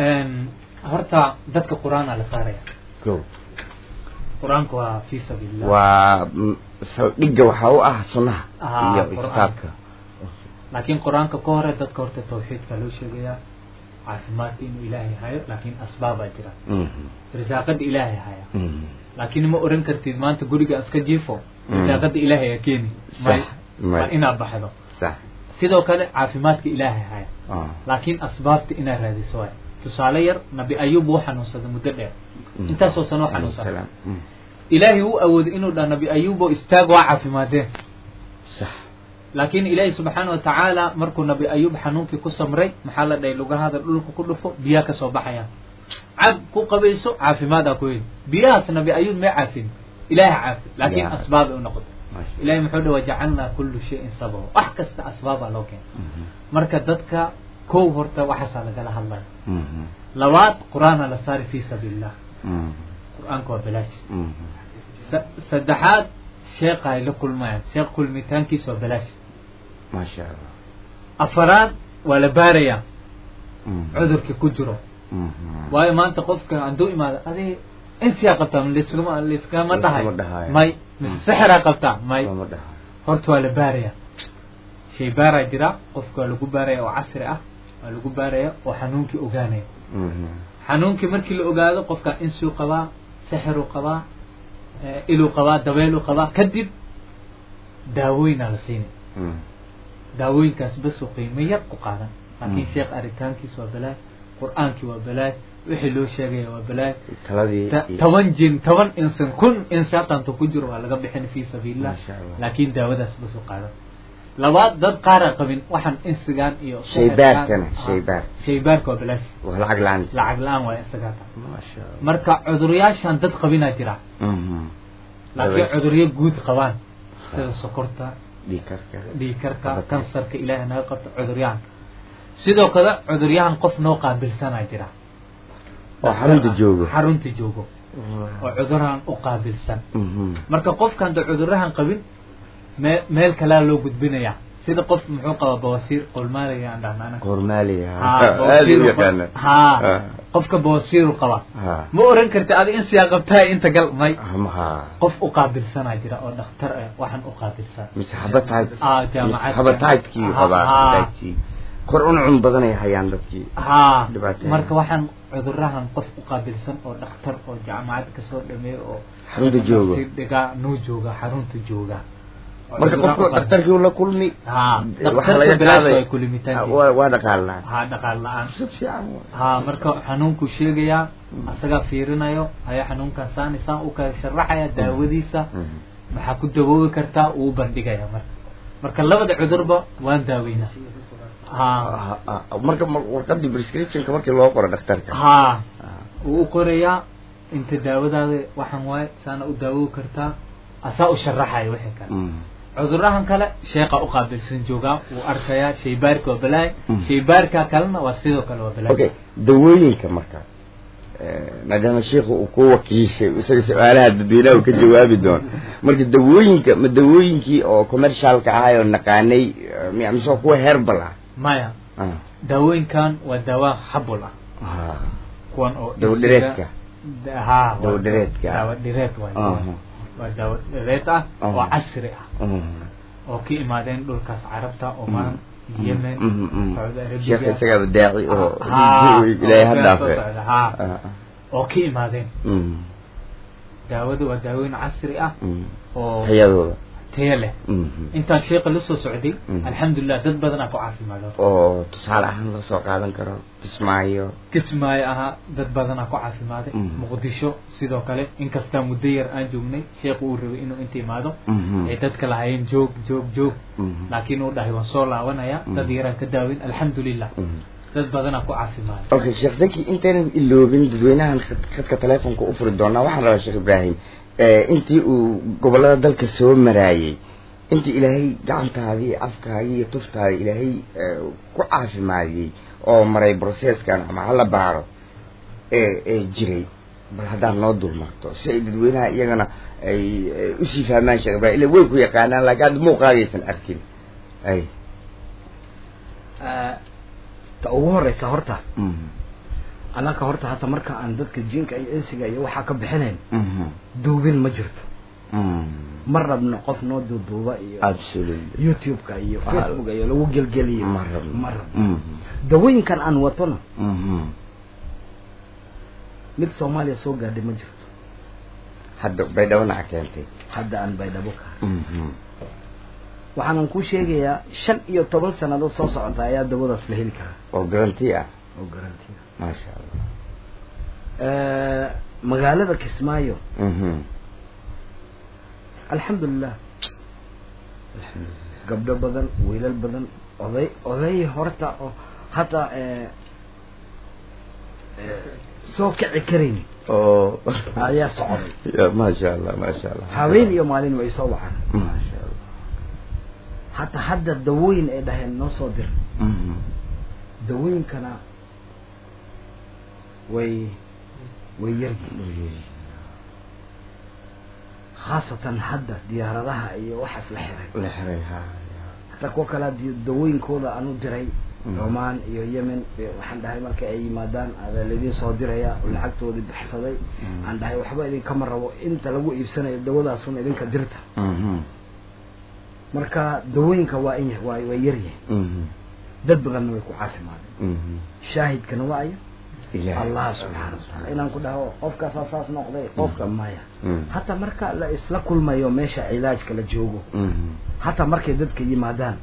horta dadka qur-aanaa la saaraya go qur-aanku waa fi sabiilillah waa mm, saldhigga waxaa u ah sunnaha Ah, iyo Qur'aan. kitaabka laakiin qur-aanka ka hore dadka horta tawxiidka loo sheegayaa caafimaadka inuu ilaahay hayo laakiin asbaabaa jira Mhm, risaaqada ilaahay haya mhm. laakiin ma oran kartid maanta guriga iska jiifo Mm. risaaqada ilaahay aa keeni Sax, may may. waa inaad baxdo sax sidoo kale caafimaadka ilaahay haya ah, laakiin asbaabta inaad raadiso waay tusaale yar nabi ayub wuu xanuunsaday muddo dheer mhm. intaasoo sano Alayhi xanuunsaday salaam. Mhm. ilaahay wuu awooday inuu dhaha nabi ayubo istaag waa caafimaadeen sax laakiin ilaahay subxaana watacaala markuu nabi ayub xanuunkii ku samray maxaa la dhahay lugahada dhulka ku dhufo biyaha kasoo baxayaan cab ku qabayso caafimaadaa ku heli biyahaas nabi ayub may caafin ilaaha caafi laakiin Ya. asbaabay u noqotay Masha ilahay muxuu dhaha wajacalnaa kullu shayin sababa wax kasta asbaabaa loo keena Mhm, marka dadka kow horta waxaasaa lagala hadlaya mhm, labaad qur-aana la saari fi sabiilillah mhm, qur-aanka waa bilaash mhm. sa- saddexaad sheekha ay la kulmayaan sheekh kulmitaankiisa waa bilaash maasha allah afaraad waa la baarayaa cudurkii ku jiro waayo maanta qofka hadduu imaado adi insiyaa qabtaa liskama liskama dhahay Liskama dhahayo. may mise sixiraa qabtaa may lama dhaha horta waa la baaraya shay baaraa jira qofka waa lagu baaraya oo casri ah waa lagu baaraya oo xanuunkii ogaanaya xanuunkii markii la ogaado qofka insuu qabaa sixiruu qabaa eh, iluu qabaa dabeeluu qabaa kadib daawooyinaa la siinay daawooyinkaas basoo qiimo yar ku qaadan laakiin Mm. sheekh aritaankiis waa balaay qur-aankii waa balaay wixii loo sheegaya waa balaay taladii Ta- iyo- toban jin toban insan kun insan tanto ku jiro waa laga bixin fi sabiilillah Masha Allah. laakiin daawadaas basoo qaadan labaad dad qaara qabin waxaan insigaan iyo Shaybaarkana, Ah, shaybaar. shaybaarka waa balaash waa lacag la-aan lacag la-aan waa isagaa ta Masha Allah. marka cuduryaashan dad qabinaa jira Mhm. laakiin Dabaysha. cuduryo guud qabaan sida sokorta dhiig karka dhiigkarka Qabatay. kansarka ilaahay naga qabta cuduryahan sidoo kale cuduryahan qof noo qaabilsanaa jira oo xarunta joogo xarunta joogo oo cudurahan u qaabilsan Mhm. marka qofka hadda cudurahan qabin mee meel kalaa loo gudbinaya sida qof muxuu qabaa bawasiir qolmaaliga aan dhahnaa anaga. kormaaliga Haa, aad u bawasiiru yaqaana qab- haa Ah. qofka bawasiiru qaba haa ma oran karti adi in siyaa qabtaa inta gal may haa qof u qaabilsanaa jira oo dhakhtar ah waxaan u qaabilsan mise habatayd Ah, jaamacad. habataydkii Ha- qabaa haa. habataydkii kor uncun badanay hayaan dadkii haa Dhibaato. marka waxaan cudurahan qof u qaabilsan oo dhakhtar oo jaamacad kasoo dhameeyo oo xarunta joogo si dhigaa nuu jooga xarunta jooga Oo marka cuduraan u qofka qaabilsan. dhakhtarkii ula kulmi haa waxaa dhakhtarka laga bilaash qaaday ay kulimitaan waa waa dhaqaalnaa haa dhaqaal la-aan si fiican waay. haa marka xanuunkuu sheegayaa asagaa fiirinayo ayaa xanuunkan saan isaan u kala sharaxaya daawadiisa Mhm. maxaa ku dawoobi kartaa uu bandhigaya marka marka labada cudurba waan daaweynaa haa Ah, ah, ah, marka ma- warqadii prescriptionka markii loo qoro dhakhtarka haa Ah. wuu u qorayaa inta daawadaada waxaan waaye saana u daawoobi kartaa asaa u sharaxaya wixii kale Mhm. cudurahan kale sheeqa u qaabilsan joogaa wuu arkayaa shaybaarka waa balaay Mm. shaybaarka kalena waa sidoo kale waa balaay okay dawooyinka marka eh, maadaama sheikhu uu ku wakiishay isaga su-aalaha dadweynaha uu ka jawaabi doono marka dawooyinka ma dawooyinkii oo commercialka ahay oo naqaanay eh, mi- mise waa kuwa herbal ah maya Ah, daawooyinkan waa daawa xabul ah ah, kuwan oo dawo dhisiga- dhireedka Da- haa waa Dawo dhireedka. daawo dhireed waay Aha. waa daawo dhireed ah Aha. oo casri ah Mhm. oo ka imaadeen dhulkaas carabta oman Mhm. yemen Mhm, mhm. saudi sheekha arabia isagaaba daaci oo Haa, ilaahay ha oo dhaafe soo socda, haa. Ah, ah. oo ka imaadeen Mhm. daawada waa daawooyin casri ah Mhm. oo tayadooda tayo leh Mhm. intaan sheeka la soo socday Mhm. alxamdulilah dad badanaa ku caafimaado oo tusaale ahaan loo soo qaadan karo kismaayo kismaayo ahaa dad badanaa ku caafimaaday Mhm. muqdisho sidoo kale inkastaa muddo yar aan joognay sheekhu uu rabay inuu inta imaado Mhm. ay dadka lahayeen joog joog joog Mhm. laakiin uu dhahay waan soo laabanaya dad Mhm. yaraan ka daaweyn alxamdulilah Mhm. dad badanaa ku caafimaaday okay sheekh zaki intaynan iloobin dadweynahan khad- khadka telefonka u furi doonaa waxaan rabaa sheekh ibraahim eh, intii uu gobolada dalka soo maraayey intii ilaahay gacantaadii afkaagii iyo tuftaadii ilaahay eh, ku caafimaadiyey oo maray processkan ama hala baaro ee ee jiray bal haddaad noo dul marto si ay dadweynaha iyagana ay eh, usii fahmaan sheekh ibraahim ila way ku yaqaanaan laakiin hadda muuqaagaysan arkin ay ta ugu horeysa horta Mhm. anaka horta hata marka aan dadka jinka iyo insiga iyo waxaa ka bixinayn Mhm. duubin ma jirto Mhm. ma rabno qof noo duuduuba iyo absolutely youtube-ka iyo Ah. facebook-ka iyo lagu gelgeliyo ma rabno ma rabno Mhm. dawooyinkan aan watona Mhm. mid soomaaliya soo gaadhay ma jirto hadda baydhawanaca keentay hadda aan baydhabo ka Mhm. waxaanan kuu sheegayaa shan iyo toban sannadood soo socota ayaa dawadaas la heli karaa oo garanti ah oo garantiya maasha allah magaalada kismaayo Mhm. alxamdulilah gabdho badan wiilal badan oday oday horta oo hata eh, eh, soo kici karayn oo ayaa socday Ya, maasha allah maasha allah haween iyo maalin way soo wacaan maasha allah hata hadda dawooyin ay dhaheen noo soo dir Mhm. dawooyinkana way way yaryihiin khaasatan hadda diyaaradaha iyo waxaas la xiray la xiray ha hata kuwa kale haddii dawooyinkooda aan u diray oman iyo yemen iyo waxaan dhahay marka ay yimaadaan adaa laydin soo diraya oo lacagtoodii baxsaday aan dhahay waxba idinkama rabo inta lagu iibsanayo dawadaasun idinka dirta marka dawooyinka waa in waa waa yaryahay dad badanna way ku caafimaadeen shaahidkana waa ayo allah subxaana wataala inaan ku dhaho qofkaasaa saas noqday qofka maya hataa marka la isla kulmayo meesha cilaajka la joogo hataa markay dadka yimaadaan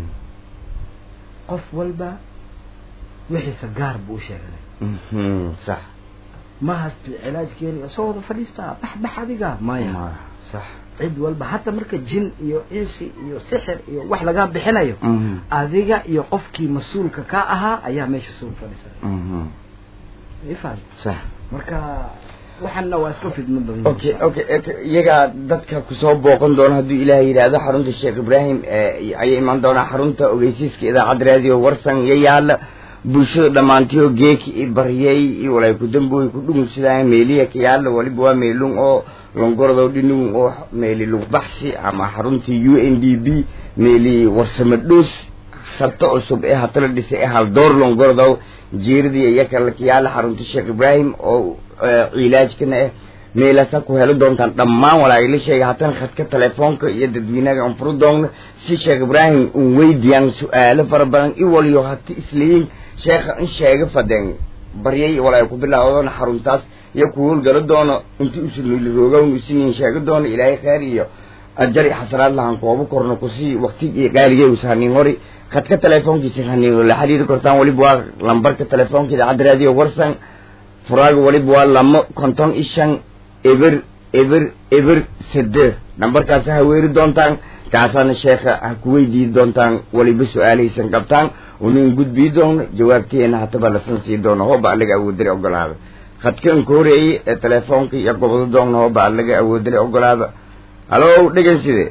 qof walba wixiisa gaar buu u sheeganay sax mahas cilaajkeeni soo wada fadhiistaa bax bax adiga maya sax cid walba hataa marka jin iyo insi iyo sixir iyo wax lagaa bixinayo adiga iyo qofkii mas-uulka ka ahaa ayaa meesha soo fadhiisanay ifan sax marka waxaana waa iska fidmo badan okay okay iyagaa dadka kusoo booqan doona hadduu ilaah yidhaahdo xarunta sheekh ibraahim ayay imaan doonaa xarunta ogeysiiska idaacad raadiyo warsan iyo yaala bulshada dhammaantiyo geeki i baryay iyo walay ku damboy ku dhugumsadaan meeliya ka yaala waliba waa meelun oo longorado dhinugun oo meeli lugbaxsi ama xaruntii u n d b meeli warsamo dhoos sarto cusub ee hatala dhisay ee haldoor longorado jeeradii iyakala ka yaala xarunta sheekh ibraahim oo cilaajkana ah meelasa ku helo doontaan dhammaan walaagala sheega hatan khadka telefoonka iyo dadweynaga aan furu doonno si sheekh ibraahim un weydiyaan su-aalo fara badan i waliyo hati isleeyin sheekha in sheega fadeen baryay walaay ku bilaawdoona xaruntaas iyo ku howlgalo doono intii usulmiiliroogan usiniin sheega doono ilaahay khayr iyo ajar iyo xasanaad lahaan koobo korno kusii waktigii qaaligay usahaniin hori khadka telefoonkiisa haniin la xiriiri kortaan waliba waa lambarka telefoonka idaacadda raadiyo warsan furaaga waliba waa lamo konton iyo shan eber eber eber sideed nambarkaas ha weeri doontaan kaasaana sheekha ha ku weydiin doontaan waliba su-aalahaysan qabtaan unin gudbii doono jawaabteena hataba lasan sii doono hooba alaga awoodale ogolaada khadkan ka horeeyey ee telefoonka iyo gobado doonna hooba alaga awoodale ogolaada halo dhegeyside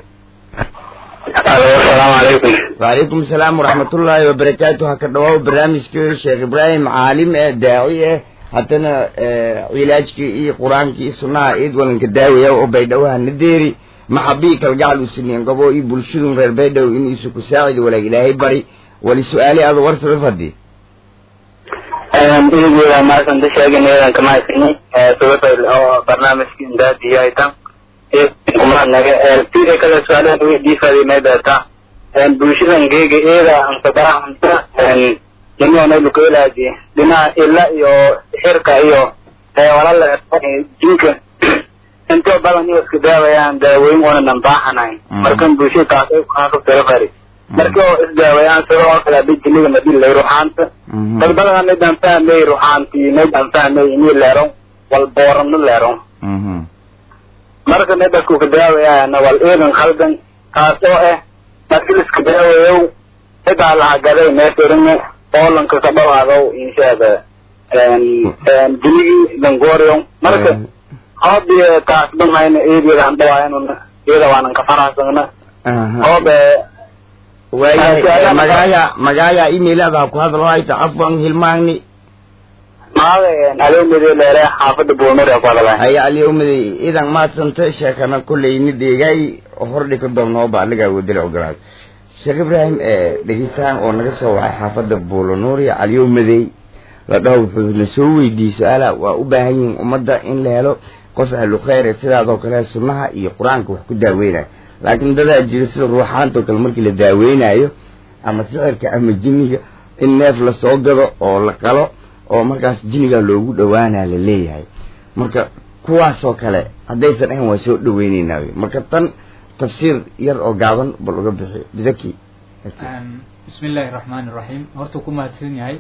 alo asalaamu calaykum wacalaykum asalaam waraxmatullaahi wabarakaatu ha ka dhawaaw barnaamijka sheekh ibraahim caalim ee daaci ah haddana cilaajkii iyo qur-aankii iyo sunnaha iid walanka daawaya oo baydhawaha nadeeri maxabii kalgacal usiniin qabo iyo bulshadun reer baydhow inuu isu ku saacidi walaag ilaahay bari wali su-aali ada warsada fadi idigeeda maasanta sheegin eedan kama haysani sababta oo barnaamijka indaadiyo ay tan kumanaga sida kale su-aalahan weydiifaday meedeeta bulshadan geega eeda ansadahanta dhinaanayluka ilaaji dhinaca ila iyo xirka iyo walala jinka intoo badan iyo iska daawayaan daaweyn oonan dambaaxanayn markan bulshada taasay kuhaasubtalafari marka oo isdaawayaan sida oo kale hadii jiniga madilay ruxaanta dad badan midaan fahmay ruxaantii midaan fahmay ini leero wal boorano leero marka midasku ka daawayaan wal eedan khaldan taas oo ah markii iska daawayow xitaa lahagaday meetirine oolanka ka dhawaadow inshaada jinigii dangoriyo marka hoobi taas dhanhayna eedeeda han dhawaayana iyada waanan ka faraxsana hoobe waayahay magaaga magaaga emailada ku hadlo hayta afwan hilmaagni maaga adeemade leere xaafada buulmari ku hadalay haya aliyowmaday idan maadsanta sheekana kolleyni deegay hordhika doonnooba alaga awoodale ogolaad sheekh ibraahim dhegitaan oo naga soo waxay xaafada buulonuuriya aliyowmadey la dhaho wuxuu na soo weydiiyey su-aala waa u baahan yihiin ummadda in la helo qof ahlu khayre sidaadoo kale sunnaha iyo qur-aanka wax ku daaweynayo laakiin dadaa jira sida ruuxaantao kale markii la daaweynayo ama sixirka ama jiniga in neef lasoo gado oo la qalo oo markaas jiniga loogu dhawaanaa la leeyahay marka kuwaasoo kale haddaysan ahayn waa soo dhaweyneynaa wey marka tan tafsiir yar oo gaaban bal uga bixi bizaki bismi illaahi raxmaan iraxiim horta ku mahadsan yahay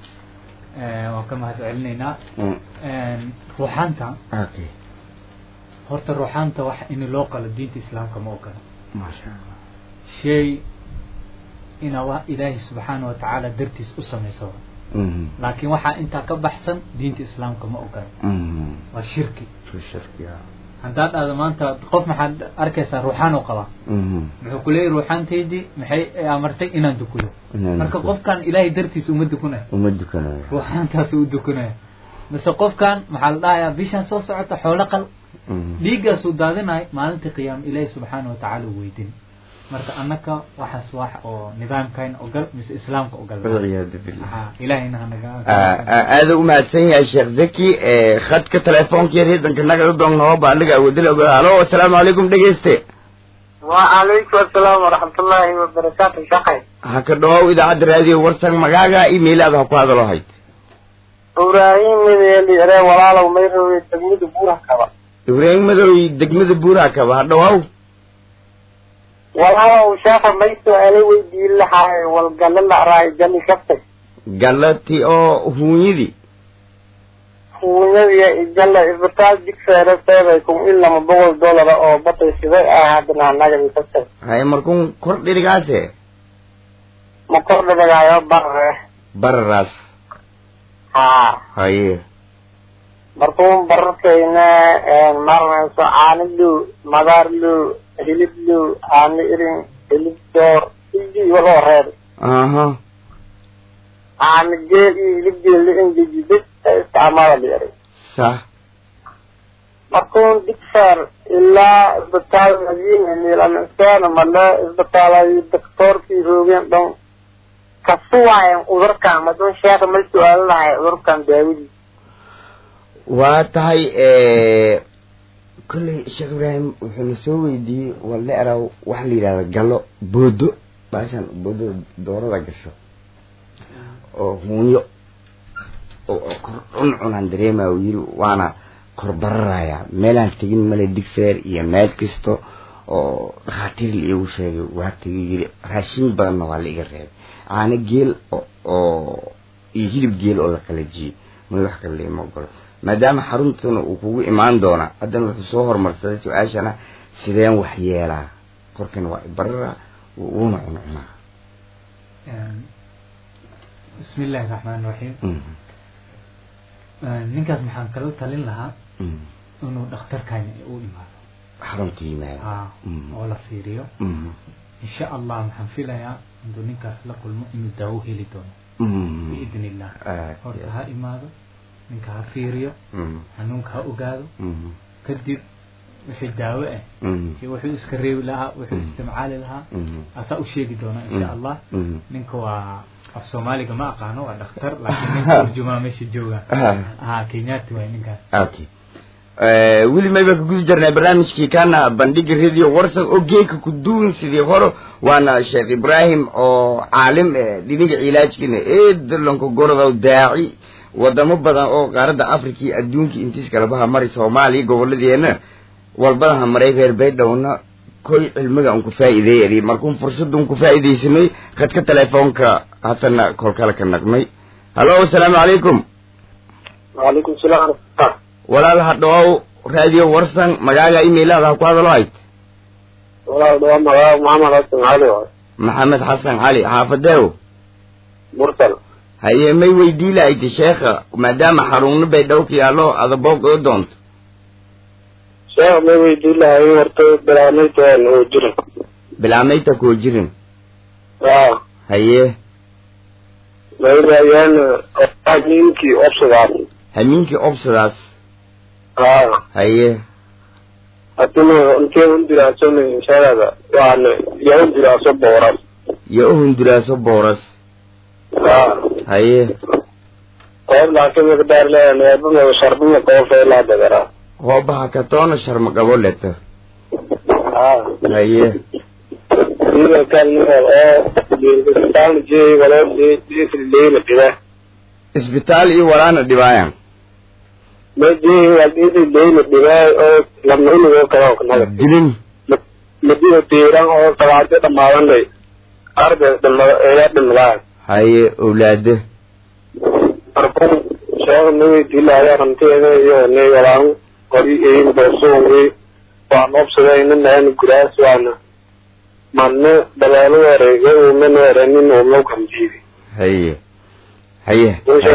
waan ka mahad celinaynaa ruuxaanta okay horta ruuxaanta wax in loo qalo diinta islaamka ma ogola maasha allah shay inaa wa ilaahay subxaana wa tacaala dartiis u samayso mhm laakiin waxaa intaa ka baxsan diinta islaamka ma ogola mhm waa shirki Soo shirkiya haddaad dhahdo maanta qof maxaad arkaysaa ruuxaan oo qaba mhm muxuu ku leeyahy ruuxaantaydii maxay amartay inaan dukudo Inaan marka dukudo. qofkan ilaahay dartiis uma dukunaya uma dukanayo ruuxaantaas u dukunaya mise qofkan maxaa la dhahayaa bishan soo socota xoolo qal mhm dhiiggaasuu daadinay maalinta qiyaama ilaahi subxaana wa tacaala u weydin marka annaka waxaas wax oo nidaamkan ogal mise islaamka ogal walciyaadu billah ha ilaahayna hanaga aada u mahadsan yahay sheekh zaki khadka telefoonka yar hidanka naga u doonnooba aniga awoodila ogaa halo asalaamu calaykum dhegeyste وعليكم السلام ورحمة الله وبركاته شقي ha ka dhawow idaacadda raadiyo warsan magaaga email aad ha ku hadalo hayd إبراهيم من اللي أنا ولا لو ما يروي تجميد بورها كذا ibraahim madow degmada buuraha kaba ha dhawow ولا لو شاف ما يسوى ويدي اللي حاي والقال لنا راي جني شفتك galati oo huunyadii ونبي جل إبطال ديك سعر سيبكم إلا ما بقول دولار أو بطل شباب أحدنا نجا بفتك haye markuun kor dhirigaase ما قرب بقى بره bararaas ها haye markuun bararkayna maranayso caanidlu madaarlu hiliblu caano irin hilib door igi waloo reer aha caano geel iyo hilib geel la engeji bes isticmaala la yaray sax markuun digfar ilaa isbitaal madiina miilansana male isbitaalayo doktoorkii roogeen dhan kasuwaayan cudurkan madun sheekha ma su-aalinahay cudurkan daawadiis waa tahay kolley sheekh ibraahim wuxuuna soo weydiiyey walle eraw waxa la yidhahda gallo boodo baashan boodada doorada gasho oo huunyo oo oo kor cun cunaan dareema uu yiri waana kor bararaya meelaan tegin male digfeer iyo meel kasta oo dhakhaatiir la iigu sheegay waa tegay yiri raashin badanna waa la iga reebay caano geel oo oo iyo hilib geel oo la kala jiyey may wax kale laima ogolo maadaama xaruntuna uu kugu imaan doona haddana wuxuu soo horumarsaday su-aashana sideen wax yeelaa korkan waa ibarara wuuna cuncunaa bismi illaahi raxmaan raxiim Mhm, ninkaas maxaan kala talin lahaa mhm. inuu dhakhtarkani u imaado xarunta yimaada ah Mhm. oo la fiiriyo Mhm, insha allah maxaan filayaa intuu ninkaas la kulmo inuu daawo heli doono mhm. biidni illah Aad horta iyo ha imaado ninka ha fiiriyo Mhm, xanuunka ha ogaado mhm, kadib wixii daawo ah mhm, iyo wuxuu iska reebi lahaa wuxuu Mm. isticmaali lahaa mhm, asaa u sheegi doona insha Mm. allah mhm. ninka waa af soomaaliga ma aqaano waa dhakhtar laakiin ninka turjumaa meesha jooga Ah, ha kenyaati waay ninkaas okay Eh, weli mayba ka guda jirnay barnaamijkii kana bandhiga radio warsan oo geeka ku duwan sidii hore waana sheekh ibraahim oo caalim eh, dhinaga cilaajkina eedalanka gorodow daaci wadamo badan oo qaaradda africa iyo adduunka intiis kalabaha mari soomaaliya gobolladeena walbadaha maray reer baydhowna koy cilmiga aan ku faa'iideeyay markuun fursadun ku faa'iidaysanay khadka telefoonka haddana kolkale ka naqmay hallo asalaamu calaykum وعليكم السلام ورحمة الله walaal ha dhawow raadiyo warsan magaaga emailada ha ku hadalo hayd والله دوام مغاو محمد حسن علي maxamed xasan cali xaafadeew مرسل haye may weydii lahaydi sheekha maadaama xaruuno bay dhow ka yaallo adaboog oo doonto sheekh ma weydii lahay horta bilaamaydaan oo jira bilaamayta koo jirin aa haye maydayaan ninkii obsadaas hamiinkii obsadaas aa haye hadina intee undiraasan inshaada waana yaa undiraaso booras yo u hunduraaso booras aa haye qoob laakiin miqdaar leeyahay neebama sharbima qoofee laa dagaraa hoobaha katoona sharma qabo leto aa haye ida kalmeel oo isbitaal jey waloo leena dhibaa isbitaal iyo walaana dhibaayan ma jey wadidi leena dhibaa oo lamnunigoo kaloo kanaga dilin madiyo diiran oo sabaado dhammaadanay arday dhima eeyaa dhimlaan haye owlaado markun sheekh naweydiilaya ranteeda iyo ne walaan qori eyin boosuungi waan obsadayna naan guraas waana manne dabeelo wareega uuman warenin uumau kamjiidi haye haye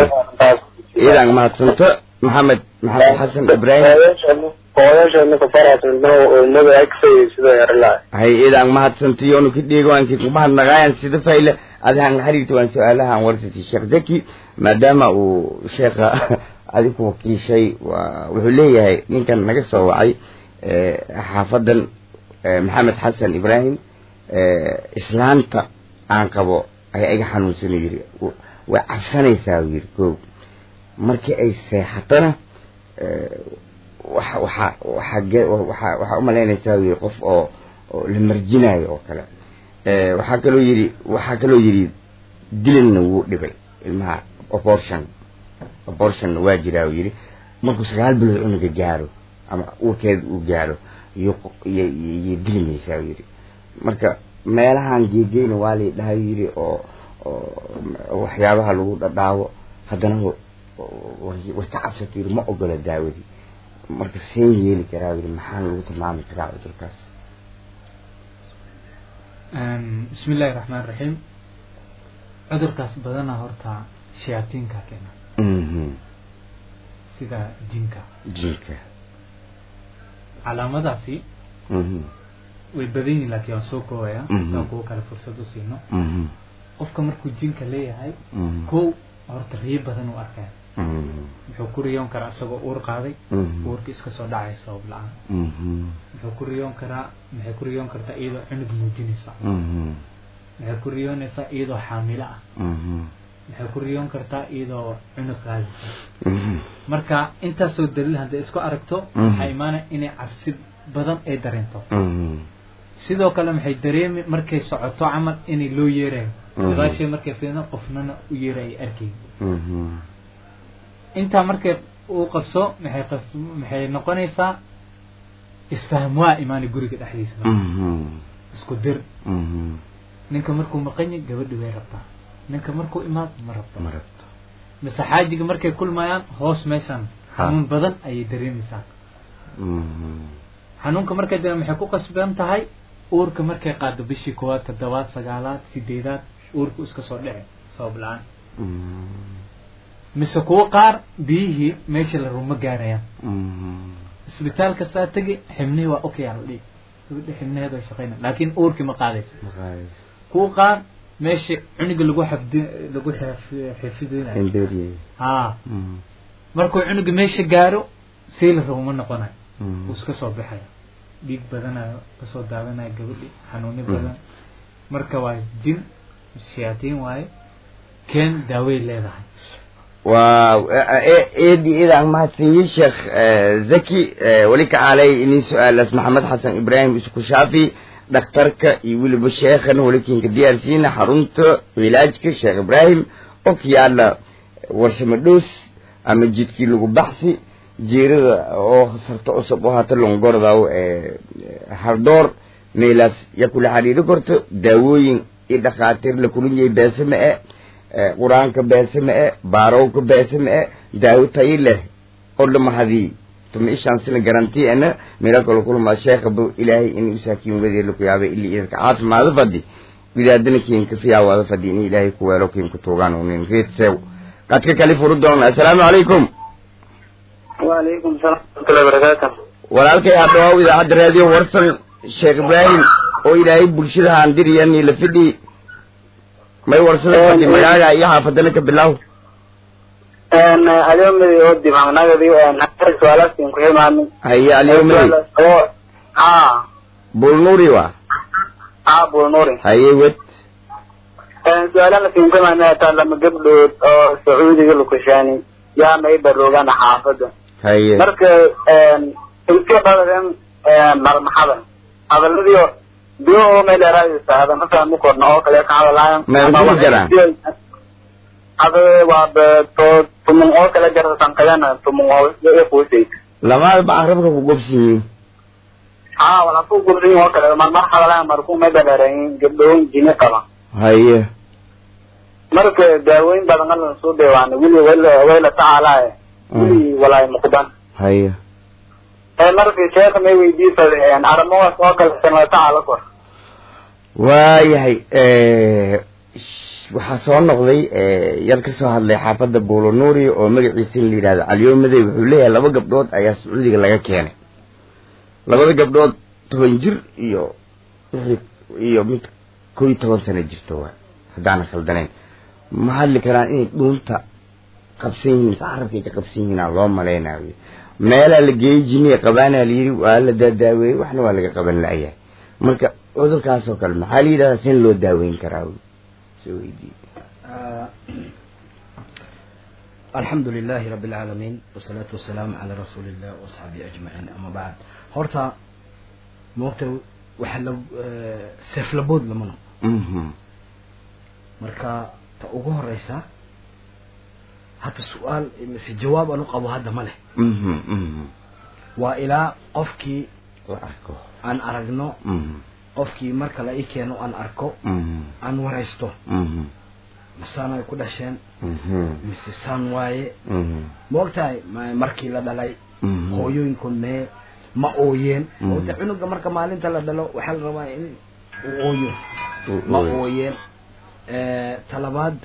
idan mahadsanto maxamed maxamed xasan ibraahim hooyashana kafarasna uumada agsay sida yarlaa hay idan mahadsantiyoonu ka dheegoanki kumahadnaqaayan sida fayle adahan xiriirta waan su-aalahan warsati sheekh zaki maadaama uu sheekha adiku wakiishay waa wuxuu leeyahay ninkan naga soo wacay xaafadan maxamed xasan ibraahim islaanta aan qabo ayaa iga xanuunsana yiri way cabsanaysaa u yiri koob markii ay seexatona waxa waxa waxa waxa waxaa umalaynaysaa u yiri qof oo oo la marjinayo oo kale waxaa kaloo yidhi waxaa kaloo yidhi dilanna wuu dhibay ilmaha abortion abortionna waa jiraa uu yidhi markuu sagaal bilood cunuga gaaro ama uurkeeda uu gaaro iyo iyo dilimaysaa uu yidhi marka meelahan geegeyna waa lay dhahay yidhi oo oo waxyaabaha lagu dhadhaawo haddana way ka cabsata yidhi ma ogola daawadii marka seen yeeli karaa yidhi maxaan lagu tilmaami karaa cudurkaas bismi illaahi raxmaan raxiim cudurkaas badana horta shayaatiinka keena sida jinka jinka calaamadaasi way badan yihin laakiin waan soo koobaya saan kuwa kale fursad u siino qofka markuu jinka leeyahay kow horta riyo badan u arkaya wuxuu ku riyoon karaa isagoo uur qaaday uurka iska soo dhacaya sabab la-aan wuxuu ku riyoon karaa maxay ku riyoon kartaa iyadoo cunug muujinaysa maxay ku riyoonaysaa iyadoo xaamilo ah maxay ku riyoon kartaa iyadoo cunug qaadaysa marka intaasoo daliil hadday isku aragto waxaa imaanaya inay cabsi badan ay dareento sidoo kale maxay dareemi markay socoto camal inay loo yeerayo gadaashay markay fiidno qofnana u yeera ay arkayn intaa markay uu qabso maxay qas maxay noqonaysaa isfahm waa imaanay guriga dhexdiisa isku dir ninka markuu maqan yahay gabadhi way rabtaa ninka markuu imaado ma rabto ma rabto mise xaajiga markay kulmayaan hoos meeshan xanuun badan ayay dareemaysaa xanuunka markay dareem maxay ku qasban tahay uurka markay qaado bishii koowaad toddobaad sagaalaad sideedaad uurku iska soo dhici sabab la-aan mise kuwo qaar biyihii meesha la ruma gaarayaan isbitaalka saa tegi xibnihii waa okay ala dhigi gabadha xibnaheeda way shaqeyna laakiin uurkii ma qaadayso kuwa qaar meesha cunuga lagu xafdi lagu xifidinayo ha markuu cunuga meesha gaaro sii la rabo ma noqonayo wuu iska soo baxaya dhiig badanayo kasoo daadanayo gabadhi xanuuni badan marka waa jin shayaatiin waaye keen daawey leedahay waaw eedi idaan mahadsanyi sheekh zaki weli ka caalay inin su-aalas maxamed xasan ibraahim isku shaafi dhakhtarka iyo weliba sheekhan welikinka diyaarsiina xarunta cilaajka sheekh ibraahim oo ka yaala warsamo dhoos ama jidkii lagu baxsi jeerada oo sarto cusub oo hata longordaw hardoor meelaas ya kula xiriiri korto daawooyin iyo dhakhaatiir la kulin yahay beese ma e qur-aanka beese ma e baarowka beese ma e daawo tayi leh oo dhamahadii tuma ishaan sina garanti ana mira kala kulma sheekha bu ilaahay in usaakiin wadeer laku yaabay ili idinka caafimaado fadi widaadana kiinka fiyaawada fadi in ilaahay ku weelo kiinka tuugaan unin reed sew qadka kali furu doona assalaamu calaykum وعليكم السلام ورحمة الله وبركاته walaalkay hadhawaaw idaacadda raadiyo warsan sheekh ibraahim oo ilaahay bulshada haandiriyani la fidhi may warsada fadhi magaaga iyo xaafadana ka bilaw اليوم يودي مع نقدي نحتاج سؤالات في كل ما haye alyawmadi اه bulnuuri wa اه ابو نوري haye wed سؤالنا في كل ما لما قبل سعودي قالوا كشاني يا ما يبروغان حافظه haye marka iska badan marmaxadan hadaladii biyo oo meel dheeraadaysa hada ma fahmi korna oo kale ka hadalayan Ma isku jiraan? hada waa to tumun oo kale jaratan kayana tumun oo iyo kuusay lamaad ba carabka ku gobsan yihiin haa wala ku gurrin oo kale marmar hadalayan markuu meel dheerayn gabdhoon jini qaba haye marka daawooyin badan la soo deewaana wili wala wala tacaalaa wili walaa muqdan haye markii sheekha may weydiisay arrimahaas oo kale sanada tacaala kor waayahay waxaa soo noqday yar ka soo hadlay xaafadda buulonuuri oo magaciisa in la yidhahdo caliyoomaday wuxuu leeyahay laba gabdhood ayaa sacuudiga laga keenay labada gabdhood toban jir iyo wixii iyo mid kow iyo toban sano jirto waa haddaanan khaldanayn ma hadli karaan inay dhuunta qabsan yihiin mise carabkay ka qabsan yihiin aa loo malaynayo meelaa la geeyey jiniya qabaanaa la yidhi waa la daadaaweeyey waxna waa laga qaban la'yahay marka cudurkaas oo kale maxaa la yidhahdaa sin loo daaweyn karaa soo weydiiye alxamdu lilahi rabi اlcaalamiin wasalaatu wasalaamu calaa rasuuli illah waasxaabihi ajmaciin ama bacd horta moogta waxa la seeflabood lama noqo marka ta ugu horeysa hadda su-aal mise jawaab aan u qabo hadda ma leh waa ilaa qofkii la arko aan aragno qofkii marka la ii keeno aan arko aan waraysto masaan ay ku dhasheen mise saan waaye ma ogtahay ma- markii la dhalay hooyooyinkood mee ma ooyeen ogta cunuga marka maalinta la dhalo waxaa la rabaa in uu ooyo ma ooyeen talabaad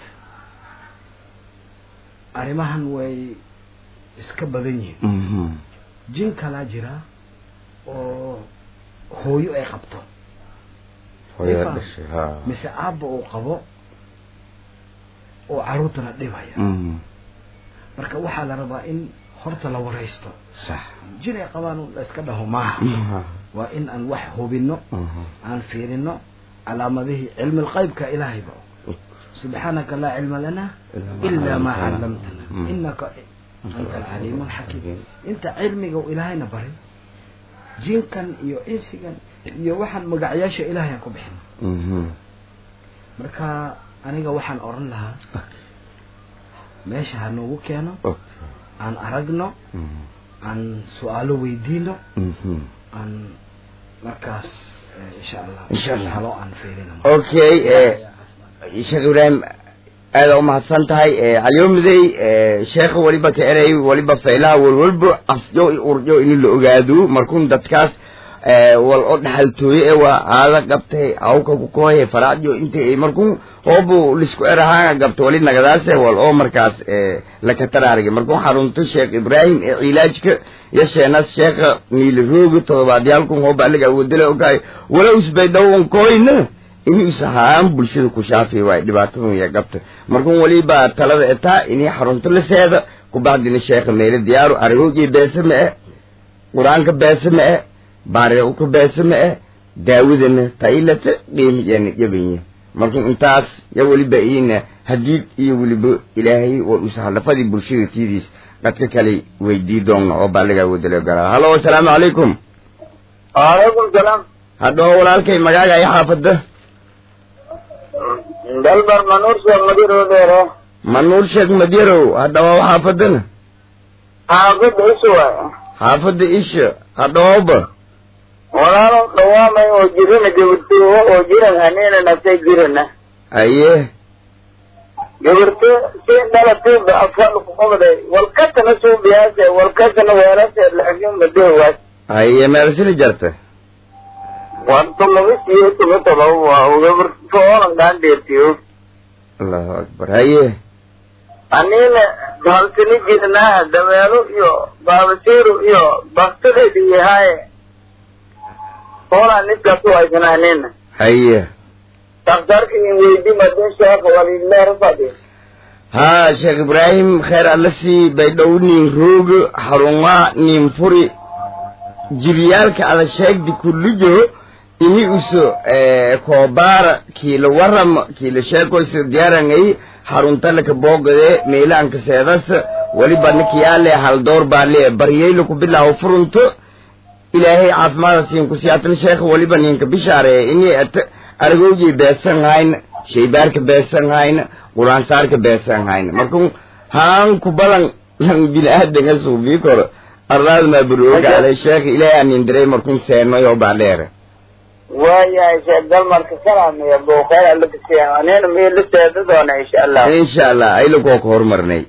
arrimahan way iska badan yihiin jin kalaa jira oo hooyo ay qabto hooyada dhashay ha mise aabba uu qabo oo caruurtana dhibaya marka waxaa la rabaa in horta la waraysto sax jin ay qabaan la iska dhaho maaha waa in aan wax hubino aan fiirino calaamadihii cilmi lqaybka ilaahayba subxaanaka laa cilma lana ilaa maa callamtana inaka anta alcaliimu alxakiim inta cilmiga uu ilaahayna barin jinkan iyo insigan iyo waxaan magacyaasha ilaahay aan ku bixino marka aniga waxaan oran lahaa meesha ha noogu keeno aan aragno aan su-aalo weydiino aan markaas eh, insha allah Insha Allah. halo aan fiirino okay sheekh ibraahim aada umahadsan tahay calyoomidey sheekha waliba ka erey waliba faylaha walwalba afyo i urjo in la ogaado markun dadkaas wal o dhaxaltooye ee waa aada qabtay awka kukooye faracdio inta markun hoobu lisku erahaanga gabto wali nagadaase wal oo markaas lakataraarige markun xarunto sheekh ibraahim ee cilaajka iyo sheenas sheekha niilirooga todobaadyaalkun hooba aliga awoodale ogaay wala usbaydhawan kooyna inuu isahaan bulshada ku shaafi waay dhibaatadun iyo gabta markun waliba talada etaa inay xarunto la seeda kubacdina sheekha meelo diyaaru aragooji beese ma e qur-aanka beese ma e baariuka beese ma e daawadana tailata qiimiyana jabanya markun intaas ya weliba iina hadiid iyo weliba ilaahay war usahalafadii bulshada tiidiis dadka kale weydii doonna oo baaligaa wadalo garaa halo asalaamu calaykum waalaikum salaam hadhoo walaalkay magaaga i xaafada dalbar manuur sheekh madirodeere manuur sheekh madyarow hadhawa xaafadana xaafida isu waay xaafada isha hadhooba walaalo dhawaamay oo jirana gabartoowa oo jiran haniina naftay jirana aye gabarto si dhalatiiba afal kuqobday walkatana suubiyaase walkatana weelase laakiin madowaas aye meelsini jarta warta mabisiyo tumataba waa gabarto oonan gaandheertiyo allahu akbar haye aniina halsini jirnaa dameelo iyo baabasiiru iyo baktadeedi yahaye oonan niskaas u haysana aniina haye daktarka in weydi madin sheekha walileerfadi haa sheekh ibraahim kheer alla sii baydhow nin roogo xarungaa nin furi jiryaalka ada sheegdi kullijo ini uso koobaara kiila warama kiila sheekoysa diyaarangay xaruntalaka boogade meelaanka seedasa waliba nikiyaale haldoor baale baryayla ku bilaawo furunto ilaahay caafimaada siin ku siyaatan sheekha waliba ninka bishaaree ini at aragowjay beesan hayna shaybaarka beesan hayna quraansaarka beesan hayna markun haan ku balan lan bini-aadanga suubii koro arlaad maa buroogaale sheekha ilaahay anin diray markun seenoyo baadheere waayahay sheekh dalmarka salaamiya booqeer alla kasiya anina meel la seeda doona insha allah insha allah aylakuwa ka horumarnay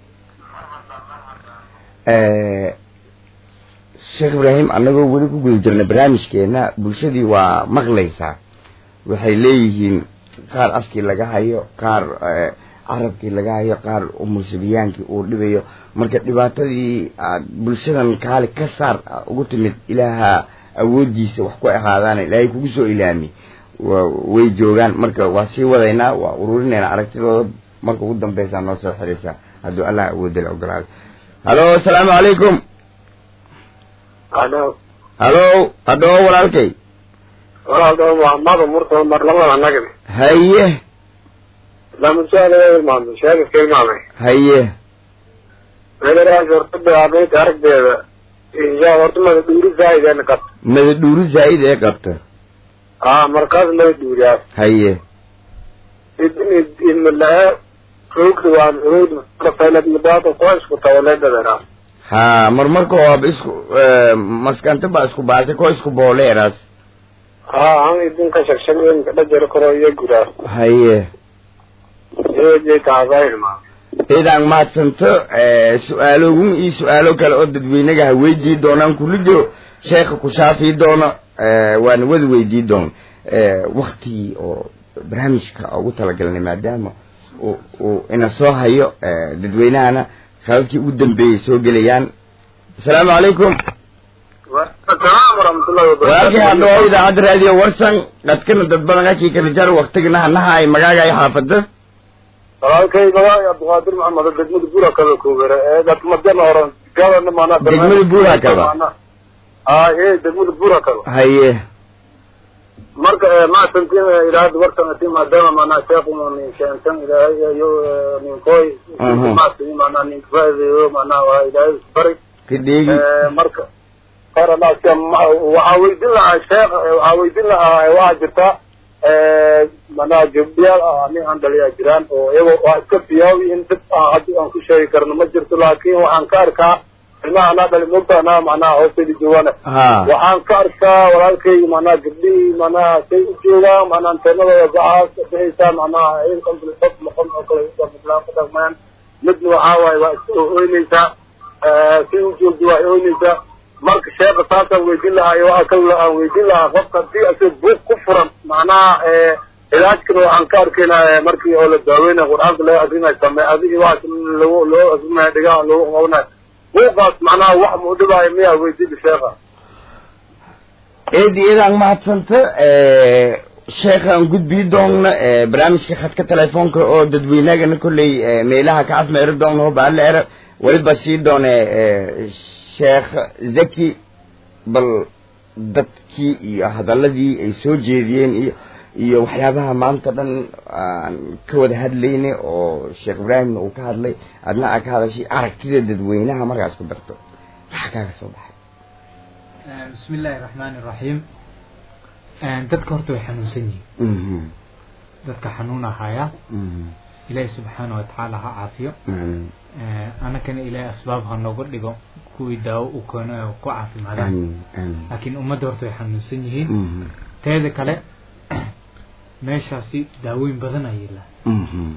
sheekh ibraahim annagoo weli ku guda jirna barnaamijkeena bulshadii waa maqlaysaa waxay leeyihiin qaar afkii laga hayo qaar carabkii laga hayo qaar umursabiyaankii uu dhibayo marka dhibaatadii aad bulshadan kaali ka saar ugu timid ilaaha awooddiisa wax ku ahaadaana ilaahay kugu soo ilaami way joogaan marka waa sii wadaynaa waa ururinaynaa aragtidooda marka ugu dambeysaa noo soo xiraysaa hadduu allah awoodala ogolaado halo asalaamu calaykum halo halo hadhoo walaalkay walaal muhammad murta mar labada nagdi haye lama su'aal ilmaamay sheegis ka ilmaamay haye meelaraas horta bilaabay aragdeeda insha horta mada dhuuri zaaideen qab mada dhuuri zaa'id ee qabta aa markaas mada dhuuriyaas haye idin idinmalaa roogda waa roogda faylad mudaata koo isku tawaleedadana ha mar marka ooba isku maskanta ba isku baasay koo isku booleeraas haa an idinka shagshagen dhajaro karo iyo gudaas haye eejay taasaa ilmaamay idaan mahadsanto su-aalogun iyo su-aalo kale oo dadweynaga ha weydii doonaan kula jiro sheekha ku shaafii doono waana wada weydii doon waktigii oo barnaamijka ugu talagalnay maadaama uu ina soo hayo dadweynahana sababtii ugu dambeeyay soo gelayaan asalaamu calaykum asalaam waraxmatullahi walaalkii hadhoo idaacadda raadiyo warsan dadkana dad badan akii kala jar waktigana hanaha ay magaaga ay xaafada walaalkay magaay abduqaadir maxamed degmada buura kaba koobere ee dadmadana oran gabana maanaa Degmada Buura Kaba. aa ee degmada buura kaba haye marka maasantin ilaahada warkan ati maadaama maanaa sheekuma nin keentan ilaahay iyo ninkooy Mhm. maasani maanaa ninka faa'iideeyo maanaa waa ilaahay bari ka dheegi marka qaranaasi waxaa weydin lahaa sheekh waxaa weydin lahaa waxaa jirta manaa gabdhiyaal ah ani aan dhaliyaa jiraan oo iyago waa iska biyaawi in dib ah haddi aan ku sheegi karno ma jirto laakin waxaan ka arkaa ilmaha anaa dhali mogta anaa macnaha hoosteeda joogaan ha waxaan ka arkaa walaalkay macnaha gabdhihii macnaha say u joogaan macnaha anteenadooda gacaas bixaysaa macnaha in qalbi qof noqon oo kale islaan ku dhaqmayaan midna waxaa waaye waa iska ooynaysaa say u joogto waa ooynaysaa marka sheekha saasaan weydin lahaa iyo waxaa kale aan weydin lahaa qofka haddii asig buug ku furan macnaha cilaajkana waxaan ka arkaynaa markii oo la daaweynaya qur-aanka laga akrinayo same adigi waxaas loo loo akrinaya dhigaha loogu qabanayo buuqaas macnaha wax mu dhibaayo miyaa weydida sheekha eedi idaan mahadsanta sheekhaan gudbii doonna barnaamijka khadka telefoonka oo dadweynagana kolley meelaha ka afmeeri doona hobaale era weliba sii doone sheekh zaki bal dadkii iyo hadaladii ay soo jeediyeen iyo iyo waxyaabaha maanta dhan aan ka wada hadlayna oo sheekh ibraahimna uu ka hadlay adna aa ka hadashay aragtida dadweynaha markaas ku darto maxaa kaaga soo baxay bismi illaahi raxmaani iraxiim dadka horta way xanuunsan yihiin Mhm, dadka xanuun ahaya mhm, ilaahi subxaana wa tacaala ha caafiyo mhm. anakana ilaahay asbaab ha nooga dhigo kuwii daawo u keeno ee ku caafimaadaan Amiin, amiin. laakiin ummadda horta way xanuunsan yihiin Mhm, teeda kale meeshaasi daawooyin badan ayaa yila mhm,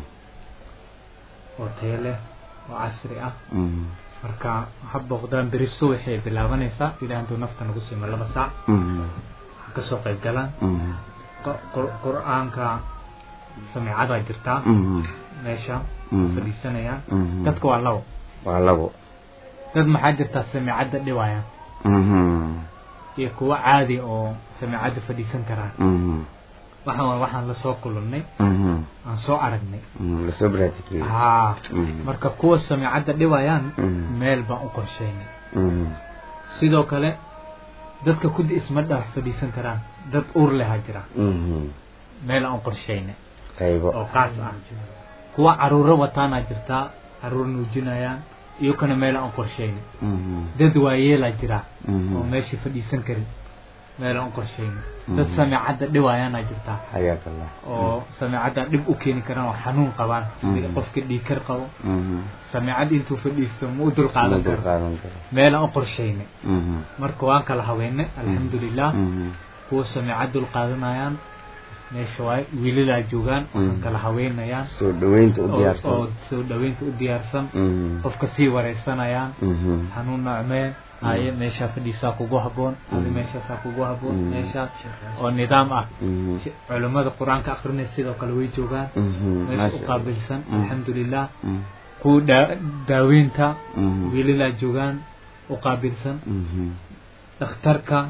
oo tayo leh oo casri ah mhm, marka ha booqdaan beri subaxay bilaabanaysaa ilaa intuu nafta nagu siimo laba saac mhm, ha kasoo qayb galaan mhm, Qur- qur- qur-aanka samiicadaa jirtaa mhm, meesha Mhm. fadhiisanayaan mhm. dadka waa labo waa labo dad maxaa jirtaa samiicadda dhibayaan Mhm, iyo kuwo caadi oo samiicadda fadhiisan karaan mhm, waxaan waa waxaan lasoo kulannay mhm, aan soo aragnay mhm. lasoo baraatikeeyey haa Mhm, marka kuwa samiicadda dhibayaan Mhm. meel baan u qorsheynay mhm, sidoo kale dadka kudi isma dhax fadhiisan karaan dad uur leha jira mhm. meel aan u qorsheynay qaybo oo qaas ah kuwa caruuro wataanaa jirtaa caruur nuujinayaan iyo kana meel aan u qorsheynay Mhm, dad waayeelaa jira mhm. oo meeshii fadhiisan karin meel aan u qorsheynay Mhm. dad samiicadda dhiwayaanaa jirtaa xayaak allah oo samiicadda dhib u keeni karaan oo xanuun qabaan sida Mhm. qofka dhiikar qabo Mhm. samiicad intuu fadhiisto ma u Ma dulqaadan karo dulqaadan karo meel aan u qorsheynay Mhm, marka waan kala habeynay alxamdulilah mhm, kuwa samiicad dulqaadanayaan meesha waay wiilalaa joogaan waxaan Mhm. kala habeynayaan soo dhaweynta u oo oo diyaarsan soo dhaweynta u diyaarsan Mhm, qofka sii wareysanayaan mhm, xanuun nocmee haye meeshaa fadhiisaa kugu haboon adi Mhm. meeshaasaa kugu haboon Mhm. meeshaa oo nidaam ah mhm, Si- culimmada qur-aanka akrinay sidoo kale way joogaan mhm. meesha Maasha u qaabilsan Mhm. alxamdulilah Mhm, kuwa daa- daaweynta mhm, wiilalaa joogaan u qaabilsan mhm, dhakhtarka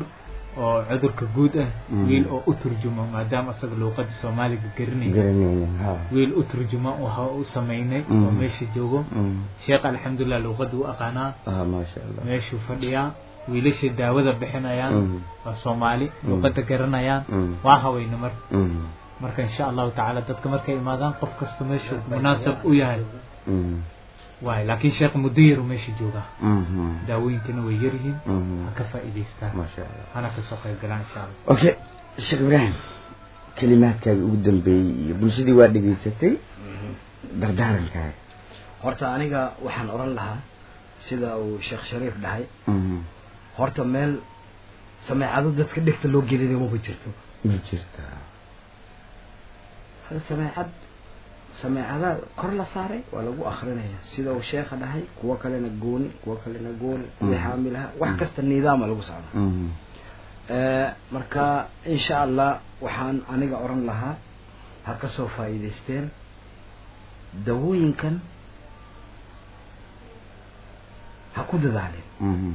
oo cudurka guud ah Mm. wiil oo u turjumo maadaama asaga luuqada soomaaliga garanaysa garanayna ha wiil u turjuma waxa u sameynay Mm. oo meesha joogo Mm. sheekh alxamdulilah luuqada u aqaanaa ah maasha allah meeshuu fadhiyaa wiilasha daawada bixinayaan Mm. waa soomaali luuqada garanayaan Mm. waa haweyne mar Mm. marka insha allahu tacaala dadka markay imaadaan qof kasta meeshuu munaasab u yahay Mm. waay laakiin sheekh muddo yaru meesha joogaa Mhm. daawooyinkana way yaryihiin Mhm. ha ka faa'iidaystaan maasha allah hana kasoo qayb galaan insha allah okay sheekh ibraahim kelimaadkaaga ugu dambeeyey iyo bulshadii waa dhegaysatay dardaarankaaga horta aniga waxaan oran lahaa sida uu sheekh shariif dhahay Mhm. horta meel sameecado dadka dhegta loo gelinayo maba jirto ma jirtaa hal sameecad sameecada kor la saaray waa lagu akrinaya sida uu sheekha dhahay kuwo kalena gooni kuwo kalena gooni kuwii Mm. xaamilaha wax kasta nidaama lagu socda Mhm. Eh, marka insha allah waxaan aniga oran lahaa ha ka soo faa'iidaysteen dawooyinkan ha ku dadaaleen Mhm.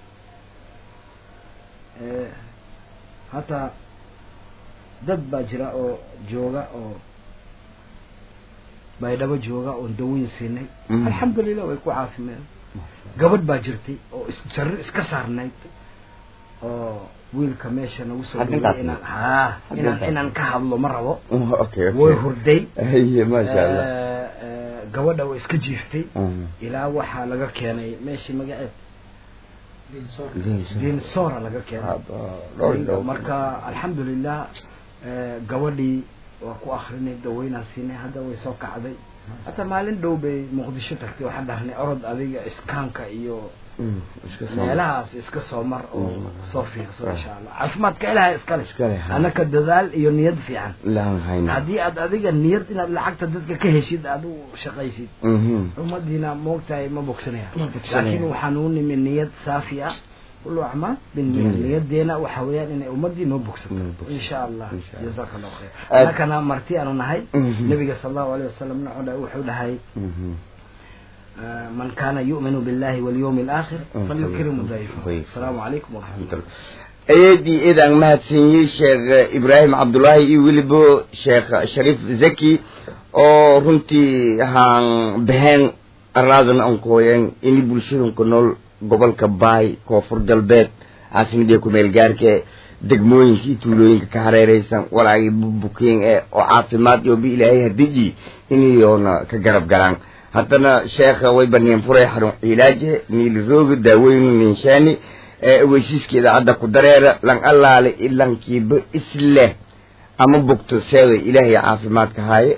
Eh, hataa dad baa jira oo jooga oo baydhabo jooga oon dawooyin siinay Mm. alxamdulilah way ku caafimaadeen gabadh baa jirtay oo isjarri iska saarnayd oo wiilka meesha nagu soo Haddii dhigay qaatay. inaan haa Haddii inaan qaatay. inaan ka hadlo ma rabo Oh, okay way okay hurday haye maasha allah Eh, eh, gabadha way iska jiiftay Mhm. ilaa waxaa laga keenay meeshii magaceed Diin- dinsora laga keenay Haba, dhowr dhowr. marka alxamdulilah eh, gabadhii waa ku akrinay daweynaan siinay hadda way soo kacday hata maalin dhow bay muqdisho tagtay waxaan dhahnay orod adiga iskaanka iyo Mm, iska soo- meelahaas iska soo mar oo Mm. soo fiirso insha allah caafimaadka ilahay iskale Iskale, ha. anaka dadaal iyo niyad fiican laan hayna haddii aad adiga niyad inaad lacagta dadka ka heshid aad u shaqaysid Mhm. ummadiina moogtahay ma bogsanaya Ma bogsanaya. laakiin waxaan u nimi niyad saafi ah kullu acmaal binniya Mm. niyadeena waxa weeyaan inay ummadii noo bogsato Noo bogsato. insha allah Insha Allah. jazaaka allahu khayr Aad- annakana marti aanu nahay Mhm. nabiga sala allahu alayh wasalam wuxuu wuxuu dhahay Mhm. آه، من كان يؤمن بالله واليوم الآخر Mm. فليكرم ضيفه ضيفه. السلام عليكم ورحمة الله eedii eedaan mahadsaniyey sheekh ibraahim cabdullaahi iyo weliba sheekh shariif zaki oo runtii haan baheen araadan aan kooyeen ini bulshadunka nool gobolka baay koonfur galbeed caasimadii kumeel gaarka degmooyinka iyo tuulooyinka ka hareereysan walaagii bukeen ee oo caafimaad iyo bi ilaahay hadiji inayoona ka garab galaan haddana sheekha way baneen furay xarun cilaaje niilirooga daaweynu ninshaani ee weysiiskeeda hadda ku dareera lan allaale ilankiiba isleh ama bogto seeda ilaahay caafimaadka haaye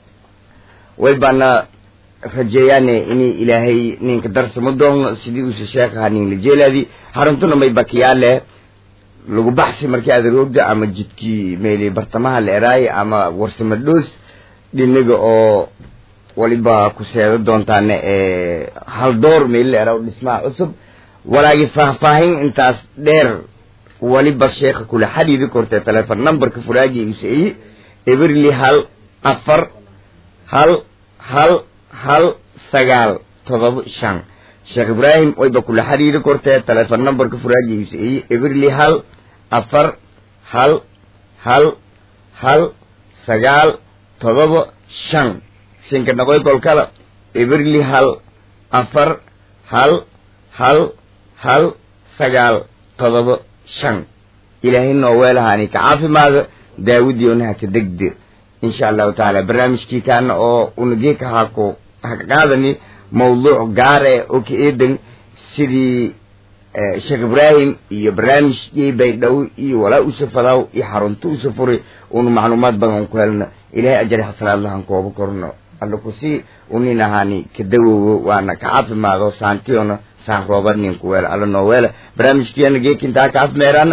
way baana rajeeyaane ini ilaahay ninka darsamo doonno sidii uuse sheekhaha nin la jeelaadi haruntuna may bakiyaale lagu baxsi markii aad roogda ama jidkii meeli bartamaha la eraaye ama warsamo dhoos dhinaga oo waliba ku seedo doontaane ee hal door meeli la eraa dhismaha cusub walaagi faahfaahin intaas dheer waliba sheekha kula xiriiri kortee telefon numberka furaaji useeyi eberli hal afar hal hal hal sagaal todoba shan sheekh ibraahim wayba kula xiriiri kortee telefon numberka furaaji useeyi eberli hal afar hal hal hal sagaal todoba shan shinka naqoy kolkala eberli hal afar hal hal hal sagaal todoba shan ilaahay noo weelahaani ka caafimaada daawadiyonaha ka degde insha allahu tacaala barnaamijkii kaana oo unageeka hako haka qaadani mawduuc gaare oo ka eedan sidii sheekh ibraahim iyo barnaamijkii baydhow iyo walaa usa fadaw iyo xarunta usa furi unu macluumaad badan ku helno ilaahay ajari xasanaadlahan kooba korno alla kusii unin ahaani ka dawowo waana ka caafimaado saantiyona saan roobad ninku weela alla noo weela barnaamijkiina geekintaa ka afmeeraana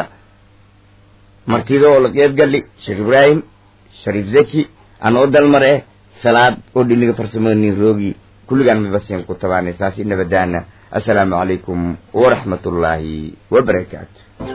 martida oo la qeyb gali sheekh ibraahim shariif zaki anoo dalmar eh salaad oo dhiniga farsamada nin roogi kulligaan mibasin ku tabaanay saasi nabadaana assalaamu calaykum waraxmat ullaahi wabarakaatu